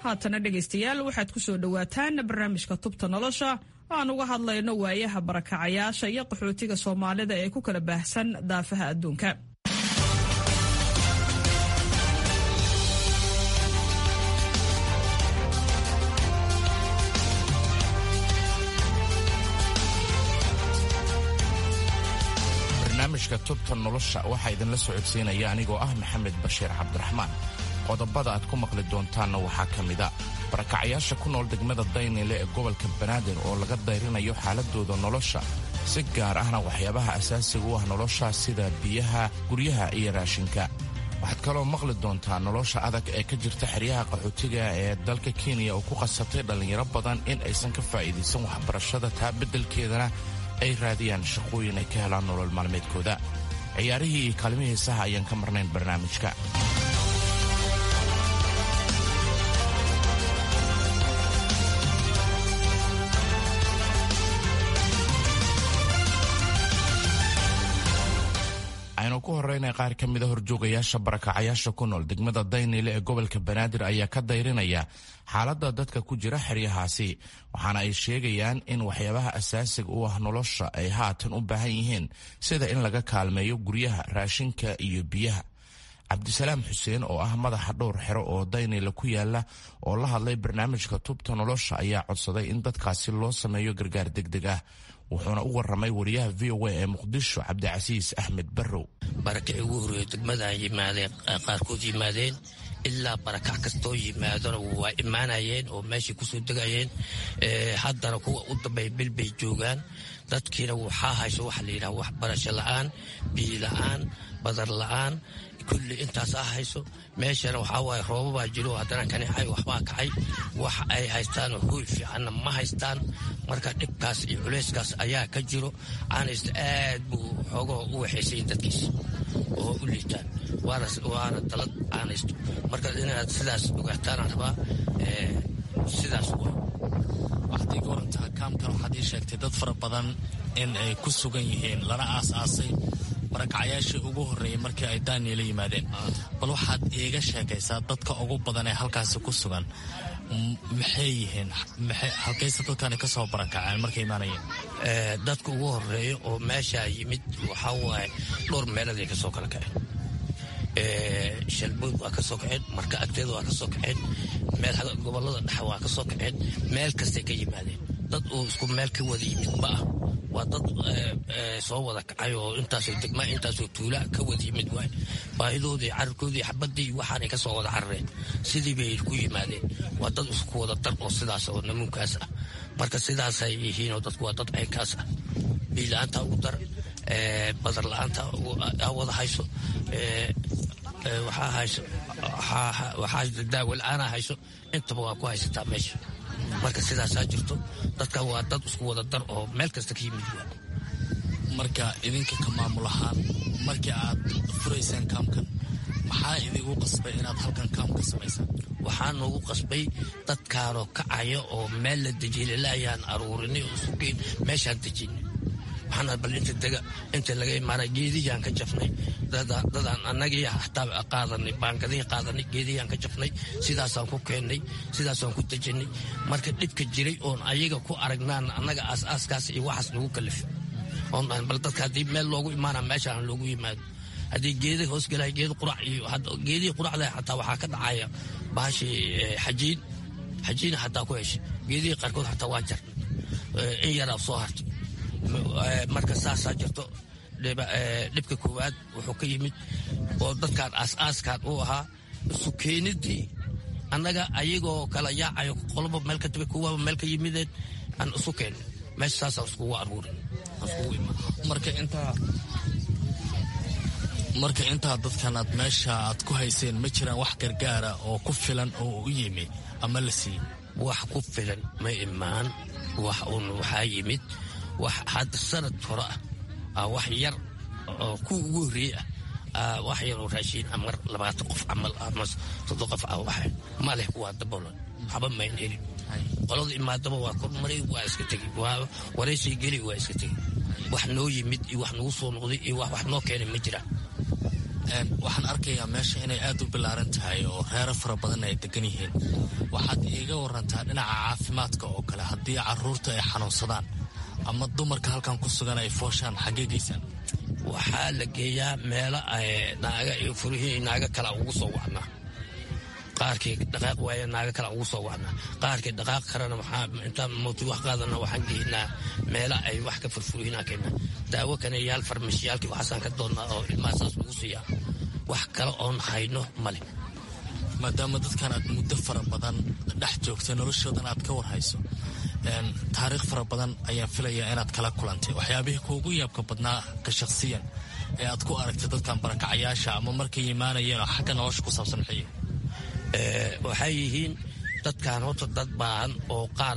haatana dhegaystayaal waxaad ku soo dhowaataan barnaamijka tubta nolosha oo aan uga hadlayno waayaha barakacayaasha iyo qaxootiga soomaalida ee ku kala baahsan daafaha adduunka barnaamijka tubta nolosha waxaa idinla socodsiinaya anigoo ah maxamed bashiir cabdiraxmaan qodobada aad ku maqli doontaanna waxaa ka mida barakacyaasha ku nool degmada daynile ee gobolka banaadir oo laga dayrinayo xaaladooda nolosha si gaar ahna waxyaabaha asaasiga u ah nolosha sida biyaha guryaha iyo raashinka waxaad kaloo maqli doontaa nolosha adag ee ka jirta xeryaha qaxootiga ee dalka kenya oo ku qasabtay dhallinyaro badan in aysan ka faa'iidaysan waxbarashada taa beddelkeedana ay raadiyaan shaqooyin ay ka helaan nolol maalmeedkooda ciyaarihii iyo kaalmihii saha ayaan ka marnayn barnaamijka aynu ku horeyna qaar ka mida horjoogayaasha barakacayaasha ku nool degmada daynile ee gobolka banaadir ayaa ka dayrinaya xaaladda dadka ku jira xeryahaasi waxaana ay sheegayaan in waxyaabaha asaasiga u ah nolosha ay haatan u baahan yihiin sida in laga kaalmeeyo guryaha raashinka iyo biyaha cabdisalaam xuseen oo ah madaxa dhowr xero oo daynile ku yaala oo la hadlay barnaamijka tubta nolosha ayaa codsaday in dadkaasi loo sameeyo gargaar degdeg ah wuxuuna u waramay wariyaha v o a ee muqdisho cabdicasiis axmed barrow barakacii ugu horreeyo degmadaan yimaadeen qaarkood yimaadeen ilaa barakac kastoo yimaadona waa imaanayeen oo meeshay kusoo degayeen haddana kuwa u dambeeya bil bay joogaan dadkiina waxaa hayso waxa la yidhaha waxbarasho la'aan biyo la'aan badar la'aan kulli intaasaa hayso meeshana waxaa waaye roobabaa jiro haddana kanicay waxbaa kacay wax ay haystaan hooy fiicanna ma haystaan marka dhibkaas iyo culayskaas ayaa ka jiro caanaysta aad buu xoogoo u waxaysayin dadkiisa oo u liitaan waana dalad caanaysto marka inaad sidaas ogaataan rabaa sidaas waxaad iga warantaa kaamkan waxaad ii sheegtay dad fara badan in ay ku sugan yihiin lana aas-aasay barakacyaashii ugu horreeyey markii ay daaniela yimaadeen bal waxaad iiga sheekaysaa dadka ugu badan ee halkaasi ku sugan maxay yihiin halkayse dadkani ka soo barakaceen markay imaanayeen dadka ugu horreeya oo meeshaa yimid waxaa waaye dhowr meeladay ka soo kala kaceen shalbood waa ka soo kaceen marka agteeda waa ka soo kaceen meel gobolada dhexe waa ka soo kaceen meel kastay ka yimaadeen dad uu isku meel ka wada yimid ma ah waa dad soo wada kacay oo intaasoo degma intaasoo tuula ka wada yimid waay baahidoodii cararkoodii xabadii waxaanay ka soo wada carareen sidii bay ku yimaadeen waa dad isku wada dar oo sidaas oo namuunkaas ah marka sidaasay yihiinoo dadku waa dad caynkaas ah biila-aanta ugu dar badar la-aanta wada hayso waxaa hayso waxaa daawo la-aana hayso intaba waa ku haysataa meesha marka sidaasaa jirto dadka waa dad isku wada dar oo meel kasta ka yimid waa marka idinka ka maamul ahaan markii aad furayseen kaamkan maxaa idigu qasbay inaad halkan kaam ka samaysaan waxaa noogu qasbay dadkaanoo kacaya oo meel la dejiyay ayaan aruurinay oo sugeyn meeshaan dejinay waxaan bal inta dega inta laga imaanay geedihiyaan ka jafnay dadaan annagii hataa qaadanay baangadihii qaadanay geedihiyaan ka jafnay sidaasaan ku keennay sidaasaan ku dejinay marka dhibka jiray oon ayaga ku aragnaan annaga aas-aaskaas iyo waxaas nagu kalifay oon bal dadka haddii meel loogu imaana meeshaan loogu yimaado haddii geeda hoosgelay geed qurac iyo geedihii quracda xataa waxaa ka dhacaya bahashii xajiin xajiina xataa ku heshay geedihii qaarkood xataa waa jarnay in yaraa soo hartay marka saasaa jirto dhibka koowaad wuxuu ka yimid oo dadkaan aas-aaskaan u ahaa isu keenidii annaga ayagoo kala yaacayo qoloba meel ka tabe kuwaba meel ka yimideen aan isu keenay meesha saasaan iskugu aruurin marka intaa marka intaa dadkan aad meesha aad ku hayseen ma jiraan wax gargaara oo ku filan oo u yimi ama la siiyey wax ku filan ma imaan wax uun waxaa yimid wax hadda sanad hore ah wax yar oo ku ugu horreeye ah wax yar oo raashiin amar labaatan qof camal ama soddon qof ah waxa maleh waa daboolan waxba mayn helin qolada imaadaba waa kormaray waa iska tegi wareysay geli waa iska tegi wax noo yimid iyo wax nagu soo noqday iyo wax wax noo keenay ma jiraan waxaan arkayaa meesha inay aad u bilaaran tahay oo reero fara badan ay degan yihiin waxaad iiga warantaa dhinaca caafimaadka oo kale haddii caruurta ay xanuunsadaan ama dumarka halkan ku sugan ay fooshaan xaggee geysaan waxaa la geeyaa meelo naaga iyo furihii naaga kala ugu soo wacnaa qaarkii dhaqaaq waaya naaga kala ugu soo wacnaa qaarkii dhaqaaq karana waxaa intaan mooti wax qaadana waxaan geynaa meelo ay wax ka furfurihinaa keena daawo kaneyaal farmashiyaalkii waxaasaan ka doonnaa oo ilmaha saas lagu siiyaa wax kale oon hayno male maadaama dadkan aad muddo fara badan dhex joogta noloshoodan aad ka warhayso taariikh fara badan ayaan filayaa inaad kala kulantay waxyaabihii kuugu yaabka badnaa ka shakhsiyan ee aad ku aragtay dadkan barakacayaasha ama markay imaanayeen oo xagga nolosha ku saabsan maxay waxay yihiin dadkan horta dad baahan oo qaar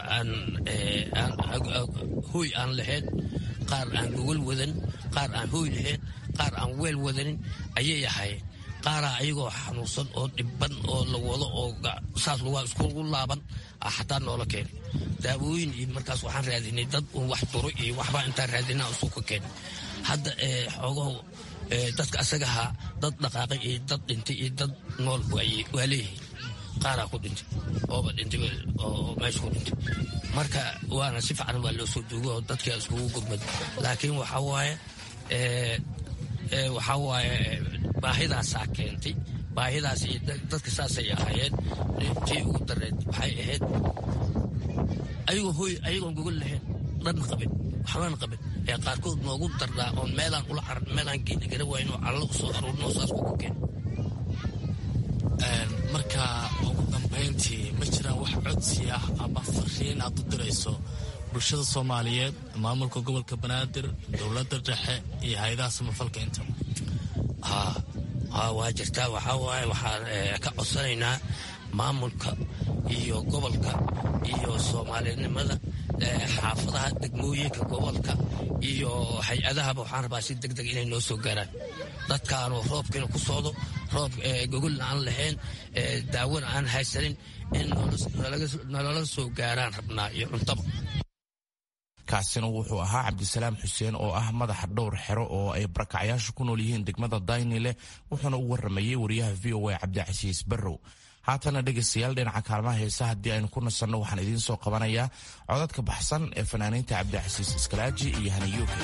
hoy aan lahayn qaar aan gogol wadan qaar aan hoy lahayn qaar aan weel wadanin ayay ahaayeen qaaraa ayagoo xanuunsan oo dhibban oo la wado oo saas lugaa iskugu laaban xataa noola keenay daawooyin iyo markaas waxaan raadinay dad uun wax duro iyo waxbaa intaan raadinaa isuka keenay hadda xoogaho dadka asagahaa dad dhaqaaqay iyo dad dhintay iyo dad nool waa leeyihiin qaaraa ku dhintay ooba dhintay oo meesha ku dhintay marka waana si fiican waa loo soo duugo oo dadkaa iskugu gurmada laakiin waxaa waaye waxaa waaye baahidaasaa keentay baahidaas iyo dadka saasay ahaayeen tii ugu dareed waxay ahayd ayagoo hooy ayagoon gogol lahayn dhan qabin waxbaan qabin ee qaarkood noogu darnaa oon meelaan ula caran meelaan geeni gara wayn oo callo usoo aruurno saas kugu keen marka ugu dambayntii ma jiraan wax codsi ah ama fariin aad u dirayso bulshada soomaaliyeed maamulka gobolka banaadir dowladda dhexe iyo hay-adaha samafalka intaba waa jirtaa waxaa waaye waxaan ka codsanaynaa maamulka iyo gobolka iyo soomaalinimada xaafadaha degmooyinka gobolka iyo hay-adahaba waxaan rabaa si deg deg inay noo soo gaaraan dadkaanu roobkiina ku socdo roob gogolna aan lahayn daawona aan haysanin in nalala soo gaaraan rabnaa iyo cuntaba kaasina wuxuu ahaa cabdisalaam xuseen oo ah madaxa dhowr xero oo ay barakacyaashu ku nool yihiin degmada daynile wuxuuna u waramayey wariyaha v o a cabdicasiis barrow haatana dhegaystayaal dhinaca kaalmaha heesa haddii aynu ku nasanno waxaan idiin soo qabanayaa codadka baxsan ee fanaaniinta cabdicasiis iskalaaji iyo haniyuuke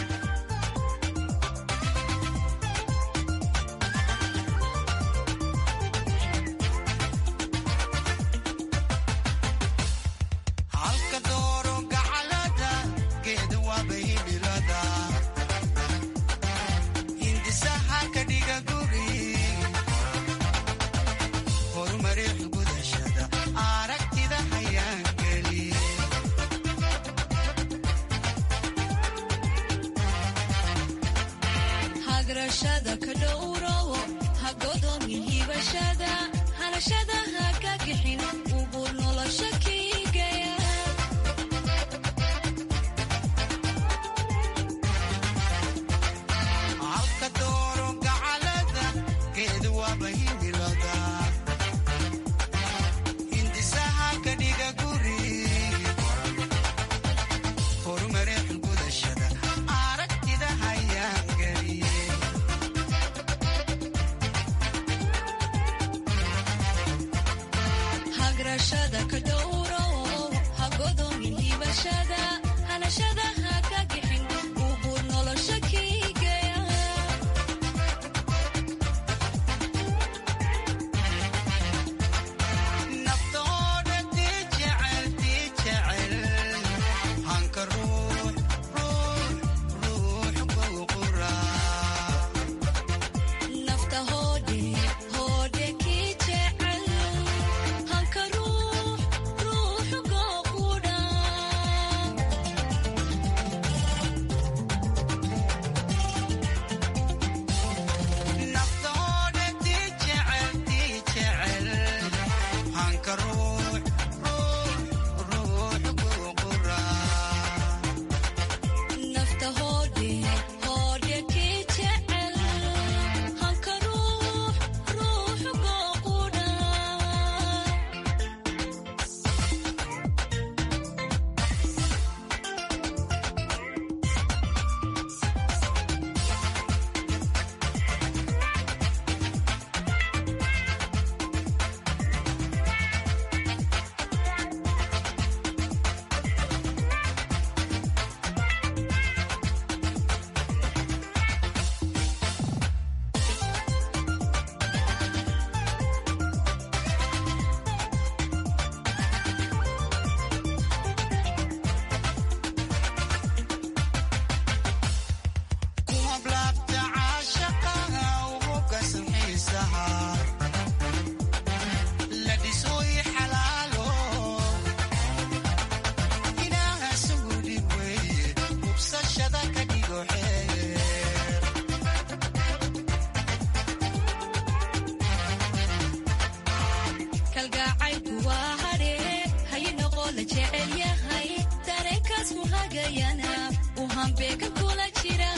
kalgacaylku waa hadhe haynoqo la jecel yahay dareenkaasku hagayana uu hambeega kula jira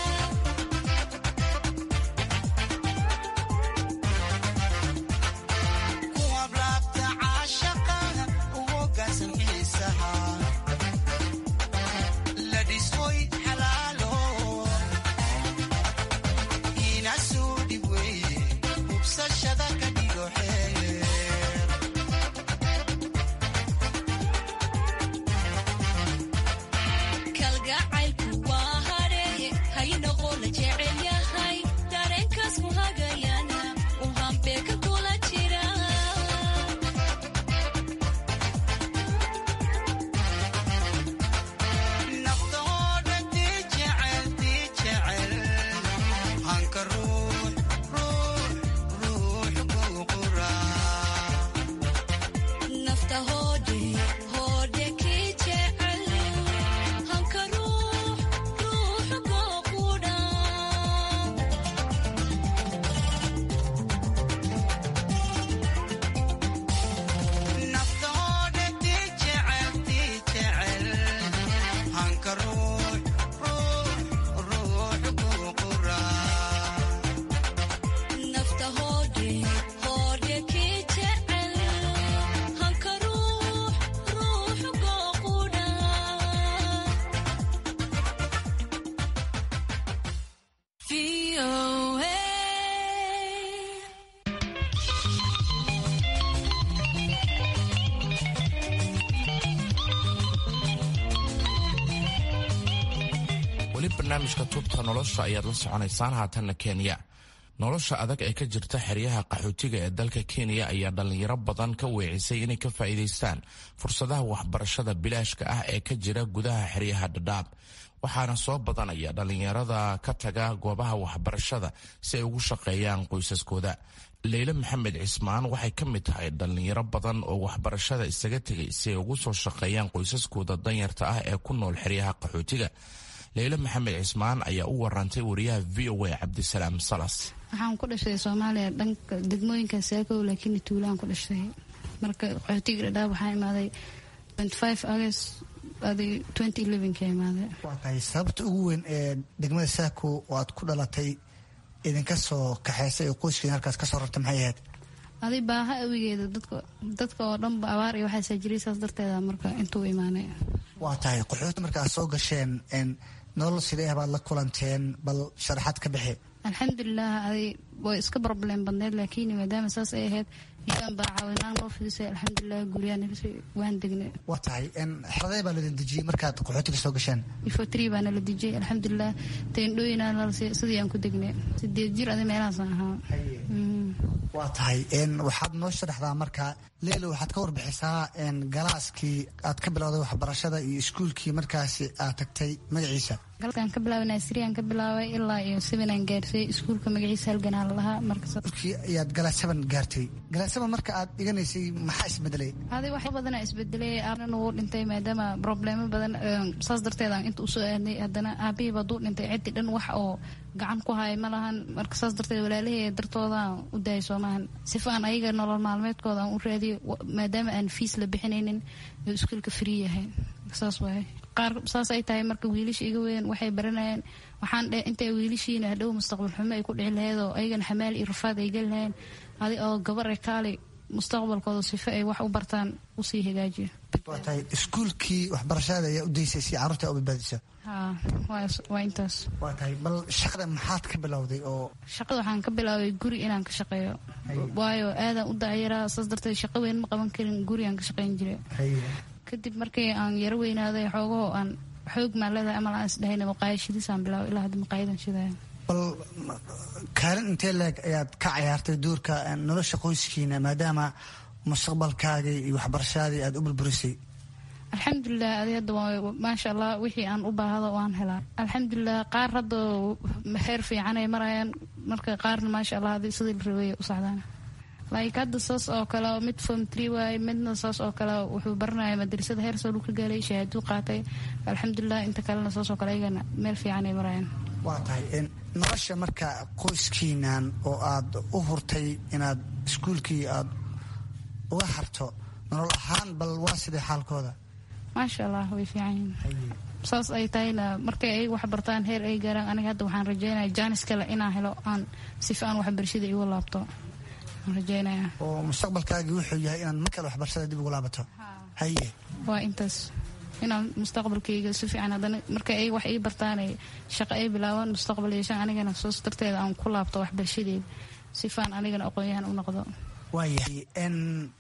kalgacaylku waa hadhe haynoqo la jecel yahay dareenkaasku hagayana uu hambeega kula jira nafta hoodhe hoodhe kii jecel hanka ruux ruux gooqudha nafta hoodhe hoodhe kii jecel hanka ruux ruux gooqudha weli barnaamijka tubta nolosha ayaad la soconaysaan haatanna kenya nolosha adag ee ka jirta xeryaha qaxootiga ee dalka kenya ayaa dhallinyaro badan ka weecisay inay ka faa'iidaystaan fursadaha waxbarashada bilaashka ah ee ka jira gudaha xeryaha dhadhaab waxaana soo badanaya dhallinyarada ka taga goobaha waxbarashada si ay ugu shaqeeyaan qoysaskooda leyle maxamed cismaan waxay ka mid tahay dhallinyaro badan oo waxbarashada isaga tegay si ay ugu soo shaqeeyaan qoysaskooda danyarta ah ee ku nool xeryaha qaxootiga leyle maxamed cismaan ayaa u warantay wariyaha v o a cabdisalaam salas waxaan ku dhashay soomaaliya dhanka degmooyinka saakow laakiin tuulaan ku dhashay marka qaxootiga dhadhaab waxaa imaaday august ka imaaday waa tahay sababta ugu weyn ee degmada saako oo aad ku dhalatay idinka soo kaxaysay oo qoyskiin halkaas kasoo rartay maxay ahayd adi baaha awigeeda dadka oo dhanba abaar iyo waxaasaa jiray saas darteeda marka intuu imaanay waa tahay qaxooti marka aad soo gasheen nolol sidee baad la kulanteen bal sharaxaad ka bixi alxamdulilah adi way iska problem badneyd laakiin maadaama saas ay ahayd idan baa caawinaan loo fidisay alxamdulilah guryaha nabisa waan degnay waa tahay xeradee baa ladin dejiyey markaad qaxootiga soo gasheen ifotri baana la dejiyey alxamdulilah teendhooyinaa lalsi sidii aan ku degnay sideed jir adi meelahaasaan ahaa waa tahay waxaad noo sharaxdaa marka leelo waxaad ka warbixisaa galaaskii aad ka bilowday waxbarashada iyo iskuulkii markaasi aad tagtay magaciisa galkaan ka bilaabay naasiriyaan ka bilaabay ilaa iyo sevenaan gaarsay iskuulka magaciisa halganaa lalahaa markii ayaad galaas seven gaartay galaas seven marka aad dhiganaysay maxaa isbedelay adi wax badanaa isbedelay aabnan wuu dhintay maadaama problemo badan saas darteedaan inta usoo aadnay haddana aabihiiba duu dhintay ciddi dhan wax oo gacan ku haya ma lahan marka saas darteed walaalahey dartoodaan u daayay soomahan sifa aan ayaga nolol maalmeedkooda aan u raadiyo maadaama aan fiis la bixinaynin oo iskuulka free yahay saas waaye qaar saas ay tahay marka wiilasha iga weyn waxay baranayaan waxaan dhe intay wiilashiina hadhow mustaqbal xumo ay ku dhici lahayd oo ayagana xamaal iyo rafaad ay geli lahayeen adi oo gabar e kaali mustaqbalkooda sifo ay wax u bartaan usii hagaajiyo waa tahay iskuulkii waxbarashada ayaa u daysay si carruurta u badbaadisa ha waa intaas waa tahay bal shaqada maxaad ka bilowday oo shaqada waxaan ka bilaabay guri inaan ka shaqeeyo waayo aadaan u dayaraa saas darteed shaqo weyn ma qaban karin guri aan ka shaqeyn jiray kadib markii aan yaro weynaaday xoogahoo aan xoog maan leedahay amal aan isdhahayna maqaayad shidisaan bilaabay ilaa hadda maqaayadan shidaya bal kaalin intee leeg ayaad ka cayaartay duurka nolosha qoyskiina maadaama mustaqbalkaagii iyo waxbarashadii aad u burburisay alxamdulilah adi hadda maasha allah wixii aan u baahdo waan helaa alxamdulilah qaar hadda heer fiican ay marayaan marka qaarna maasha allah adi sidii la rabay u socdaan like hadda saas oo kale mid form tree waaye midna saas oo kale wuxuu baranaya madrasada heer soo ka gaalay shahaaduu qaatay alxamdulilah inta kalena saas oo kale ayagana meel fiican ay marayaan waa tahay nolosha marka qoyskiinan oo aad u hurtay inaad iskuulkii aad uga harto nolol ahaan bal waa sidee xaalkooda maasha allah way fiican yihiin saas ay tahayna markay ay wax bartaan heer ay gaaraan aniga hadda waxaan rajeynaya jaanis kale inaan helo aan sifa aan waxbarashada igu laabto aan rajeynaya oo mustaqbalkaagii wuxuu yahay inaad mar kale waxbarashada dib ugu laabato haye waa intaas inaan mustaqbalkayga si fiican haddana marka ay wax ii bartaan ay shaqo ay bilaabaan mustaqbal yeeshaan anigana soos darteeda aan ku laabto waxbarashadeeda sifaan anigana aqoon-yahan u noqdo waayahay n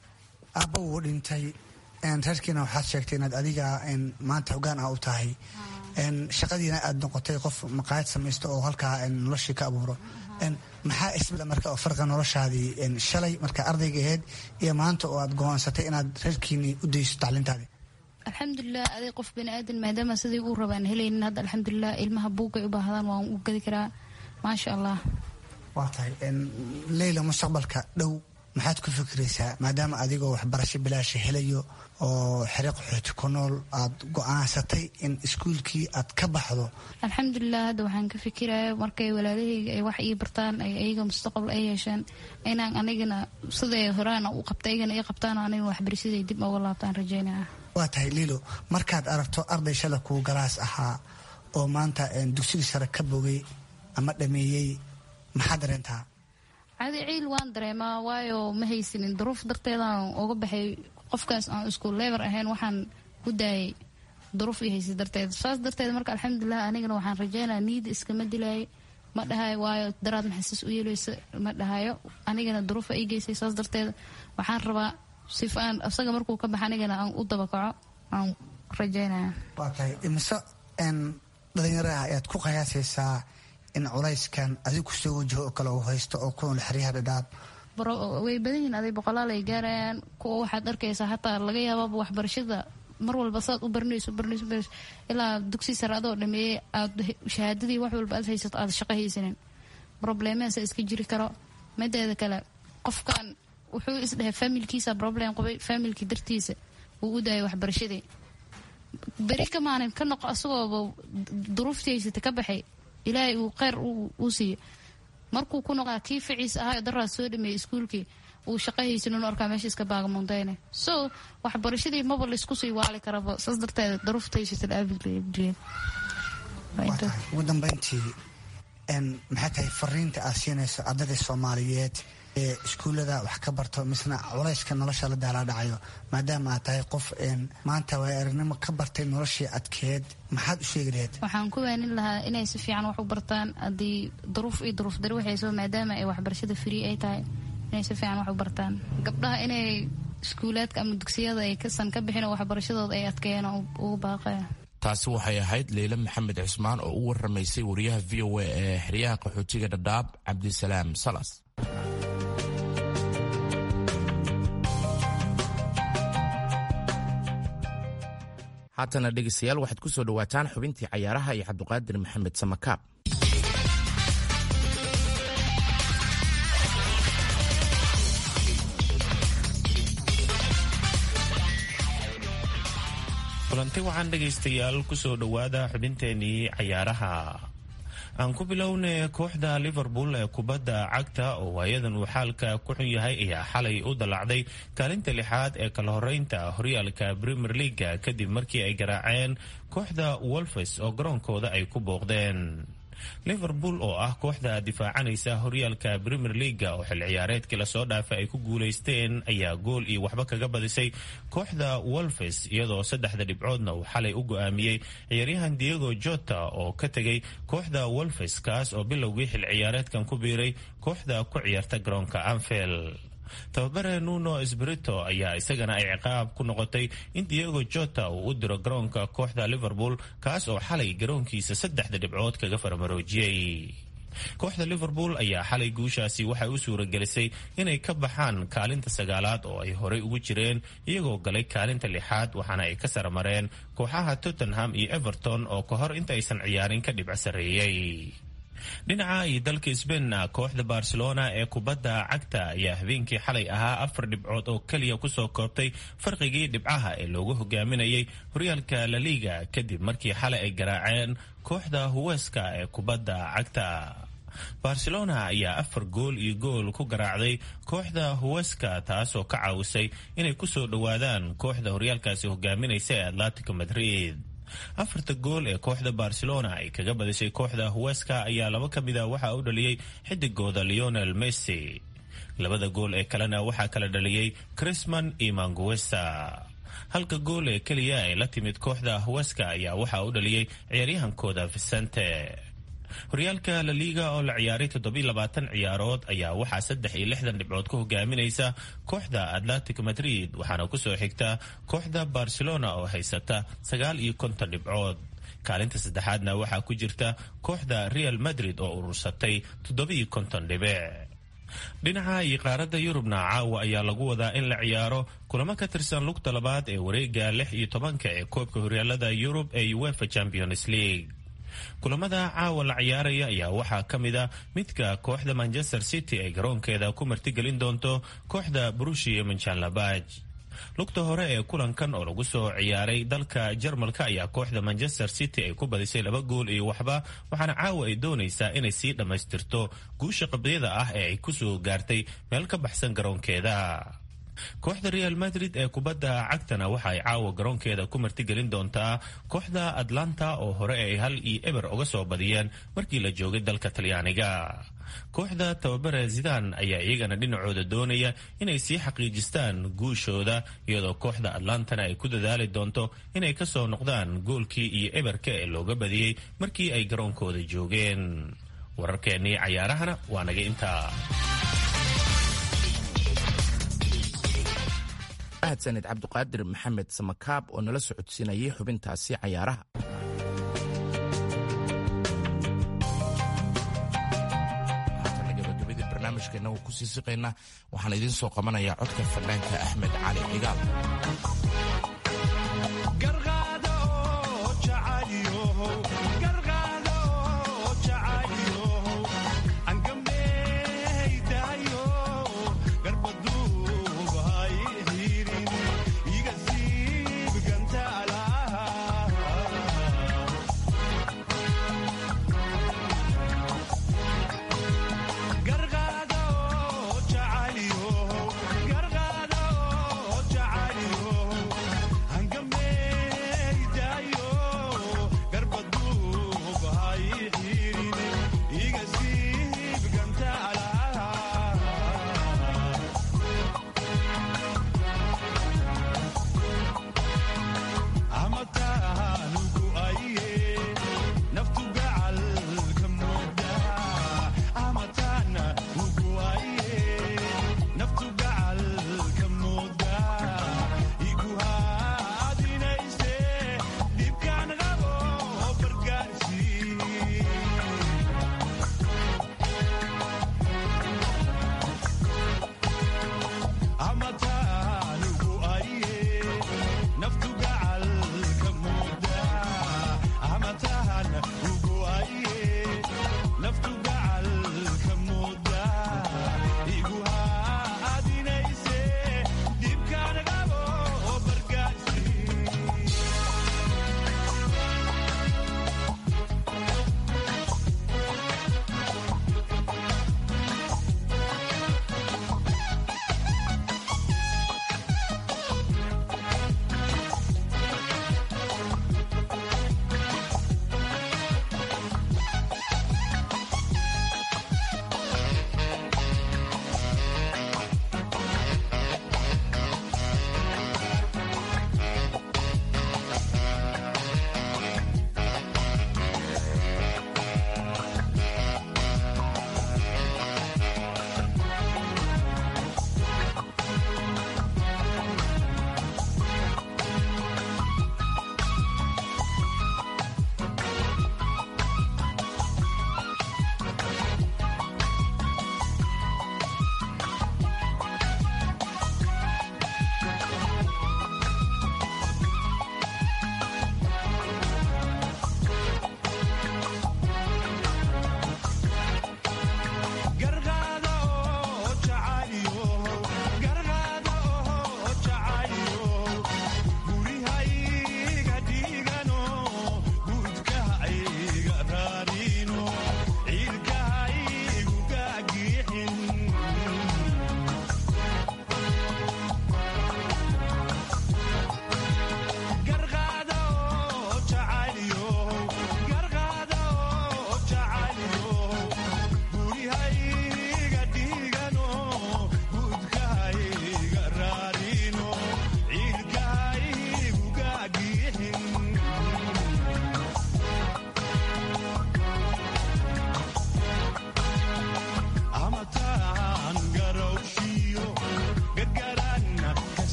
aabba wuu dhintay reerkiina waxaad sheegtay inaad adiga maanta hogaan ah u tahay shaqadiina aad noqotay qof maqaayad samaysto oo halkaa noloshii ka abuuro maxaa isbila marka oo farqa noloshaadii shalay marka ardayga ahayd iyo maanta oo aad go-aansatay inaad reerkiinii u dayso tacliintaadii alxamdulilah aday qof bani aadan maadaama siday uu rabaan helaynin hadda alxamdulilah ilmaha buugay u baahdaan waan u gadi karaa maasha allah waa tahay leyla mustaqbalka dhow maxaad ku fikiraysaa maadaama adigoo waxbarasho bilaasha helayo oo xere qaxooti ku nool aad go-aansatay in iskuulkii aad ka baxdo alxamdulilah hadda waxaan ka fikiraya markay walaalahayga ay wax ii bartaan ay ayaga mustaqbal ay yeeshaan inaan anigana siday horaana u qabta aygana ii qabtaan aniga waxbarashaday dib uga laabtaan rajeynaya waa tahay liilo markaad aragto arday shala kuu galaas ahaa oo maanta dugsigii sare ka bogay ama dhameeyey maxaad dareentaa cadi ciil waan dareemaa waayo ma haysanin duruuf darteedaan uga baxay qofkaas aan isku leebar ahayn waxaan ku daayay duruuf i haysa darteed saas darteed marka alxamdulilah anigana waxaan rajeynaya niida iskama dilaayo ma dhahayo waayo daraad maxasas u yeeleysa ma dhahayo anigana duruufa ii geysay saas darteed waxaan rabaa sifa aan isaga markuu ka baxa anigana aan u dabakaco aan rajeynaya waa tahay imise dhalinyaro ah ayaad ku qiyaasaysaa in culayskan adig kusoo wajaho oo kale uu haysto oo kunool xeryaha dhadhaab way badan yihiin aday boqolaal ay gaarayaan kuwa waxaad arkaysaa hataa laga yaabaaba waxbarashada mar walba saad u baranayso baranayso baranayso ilaa dugsi sare adoo dhameeyey aad shahaadadii wax walba aad haysato aad shaqo haysanin probleemadaasa iska jiri karo mideeda kale qofkan wuxuu isdhahay familkiisa problem qabay familki dartiisa wuu u daayay waxbarashadii beri ka maalin ka noqo asagooba duruuftii haysata ka baxay ilaahay uu kheyr uu siiyo markuu ku noqdaa kii ficiis ahaa daraad soo dhameeyey iskuulkii uu shaqo haysanin u arkaa meesha iska baagamuundayne so waxbarashadii maba laysku sii waali karaba saas darteeda daruufta haysata aabigeed ugu dambeyntii maxay tahay fariinta aad siinayso ardayda soomaaliyeed ee iskuullada wax ka barto misna culayska nolosha la daalaadhacayo maadaama aad tahay qof maanta waay aragnimo ka bartay noloshii adkeed maxaad u sheegi laheyd waxaan ku waanin lahaa inay si fiican wax u bartaan haddii duruuf iyo duruuf dari waxayso maadaama ay waxbarashada free ay tahay inay si fiican wax u bartaan gabdhaha inay iskuulaadka ama dugsiyada ay kasan ka bixin oo waxbarashadooda ay adkeeyaan ugu baaqaya taasi waxay ahayd leyle maxamed cismaan oo u waramaysay wariyaha v o a ee xeryaha qaxootiga dhadhaab cabdisalaam salas haatana dhegeystayaal waxaad ku soo dhowaataan xubintii cayaaraha iyo cabduqaadir maxamed samakaab kulanti waxaan dhegaystayaal kusoo dhowaada xubinteenii cayaaraha aan ku bilowna kooxda liverpool ee kubadda cagta oo waayadan uu xaalka ku xun yahay ayaa xalay u dallacday kaalinta lixaad ee kala horeynta horyaalka premier leaga kadib markii ay garaaceen kooxda wolfes oo garoonkooda ay ku booqdeen liverpool oo ah kooxda difaacanaysa horyaalka premier leaga oo xil ciyaareedkii lasoo dhaafay ay ku guulaysteen ayaa gool iyo waxba kaga badisay kooxda wolfes iyadoo saddexda dhibcoodna uu xalay u go-aamiyey ciyaaryahan diego jota oo ka tegay kooxda wolfes kaas oo bilowgii xil ciyaareedkan ku biiray kooxda ku ciyaarta garoonka anfield tababare nuno esbrito ayaa isagana ay ciqaab ku noqotay in diego jota uu u diro garoonka kooxda liverpool kaas oo xalay garoonkiisa saddexda dhibcood kaga farmaroojiyey kooxda liverpool ayaa xalay guushaasi waxay u suuragelisay inay ka baxaan kaalinta sagaalaad oo ay horey ugu jireen iyagoo galay kaalinta lixaad waxaana ay ka saramareen kooxaha tottenham iyo everton oo ka hor intaaysan ciyaarin ka dhibco sarreeyey dhinaca iyo dalka sbainna kooxda barcelona ee kubadda cagta ayaa habeenkii xalay ahaa afar dhibcood oo keliya kusoo koobtay farqigii dhibcaha ee loogu hogaaminayay horyaalka laliga kadib markii xalay ay garaaceen kooxda huweska ee kubadda cagta barcelona ayaa afar gool iyo gool ku garaacday kooxda huweska taasoo ka caawisay inay ku soo dhowaadaan kooxda horyaalkaasi hogaaminaysa ee atletico madrid afarta gool ee kooxda barcelona ay kaga badisay kooxda huweska ayaa laba ka mid a waxaa u dhaliyey xidigooda leonel messi labada gool ee kalena waxaa kala dhaliyey crisman iyo manguesa halka gool ee keliya ay la timid kooxda huweska ayaa waxaa u dhaliyey ciyaaryahankooda vicente horyaalka la liga oo la ciyaaray toddobiilabaatan ciyaarood ayaa waxaa saddex iyo lixdan dhibcood ku hogaaminaysa kooxda atletic madrid waxaana kusoo xigta kooxda barcelona oo haysata sagaal iyo konton dhibcood kaalinta saddexaadna waxaa ku jirta kooxda real madrid oo urursatay toddobiiyo konton dhibic dhinaca iyo qaaradda yurubna caawa ayaa lagu wadaa in la ciyaaro kulamo ka tirsan lugta labaad ee wareega lix iyo tobanka ee koobka horyaalada yurub ee uefa champions league kulamada caawa la ciyaaraya ayaa waxaa ka mid a midka kooxda manchester city ay garoonkeeda ku martigelin doonto kooxda brushia manjanlabaj lugta hore ee kulankan oo lagu soo ciyaaray dalka jarmalka ayaa kooxda manchester city ay ku badisay laba gool iyo waxba waxaana caawa ay doonaysaa inay sii dhammaystirto guusha qabyada ah ee ay kusoo gaartay meel ka baxsan garoonkeeda kooxda real madrid ee kubadda cagtana waxa ay caawa garoonkeeda ku martigelin doontaa kooxda atlanta oo hore ay hal iyo eber uga soo badiyeen markii la joogay dalka talyaaniga kooxda tababare zidan ayaa iyagana dhinacooda doonaya inay sii xaqiijistaan guushooda iyadoo kooxda atlantana ay ku dadaali doonto inay ka soo noqdaan goolkii iyo eberka ee looga badiyey markii ay garoonkooda joogeen wararkeennii cayaarahana waa naga intaa mahadsaned cabdiqaadir maxamed samakaab oo nala socodsiinayay xubintaasi cayaaraha haatana gabagabadii barnaamijkeena uu kusii siqaynaa waxaan idiin soo qabanayaa codka fanaanka axmed cali cigaal Gargado,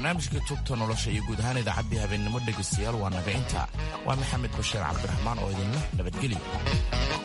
barnaamijka tubta nolosha iyo guud ahaan idaacaddii habeennimo dhegaystayaal waa naga inta waa maxamed bashiir cabdiraxmaan oo idinleh nabadgelyo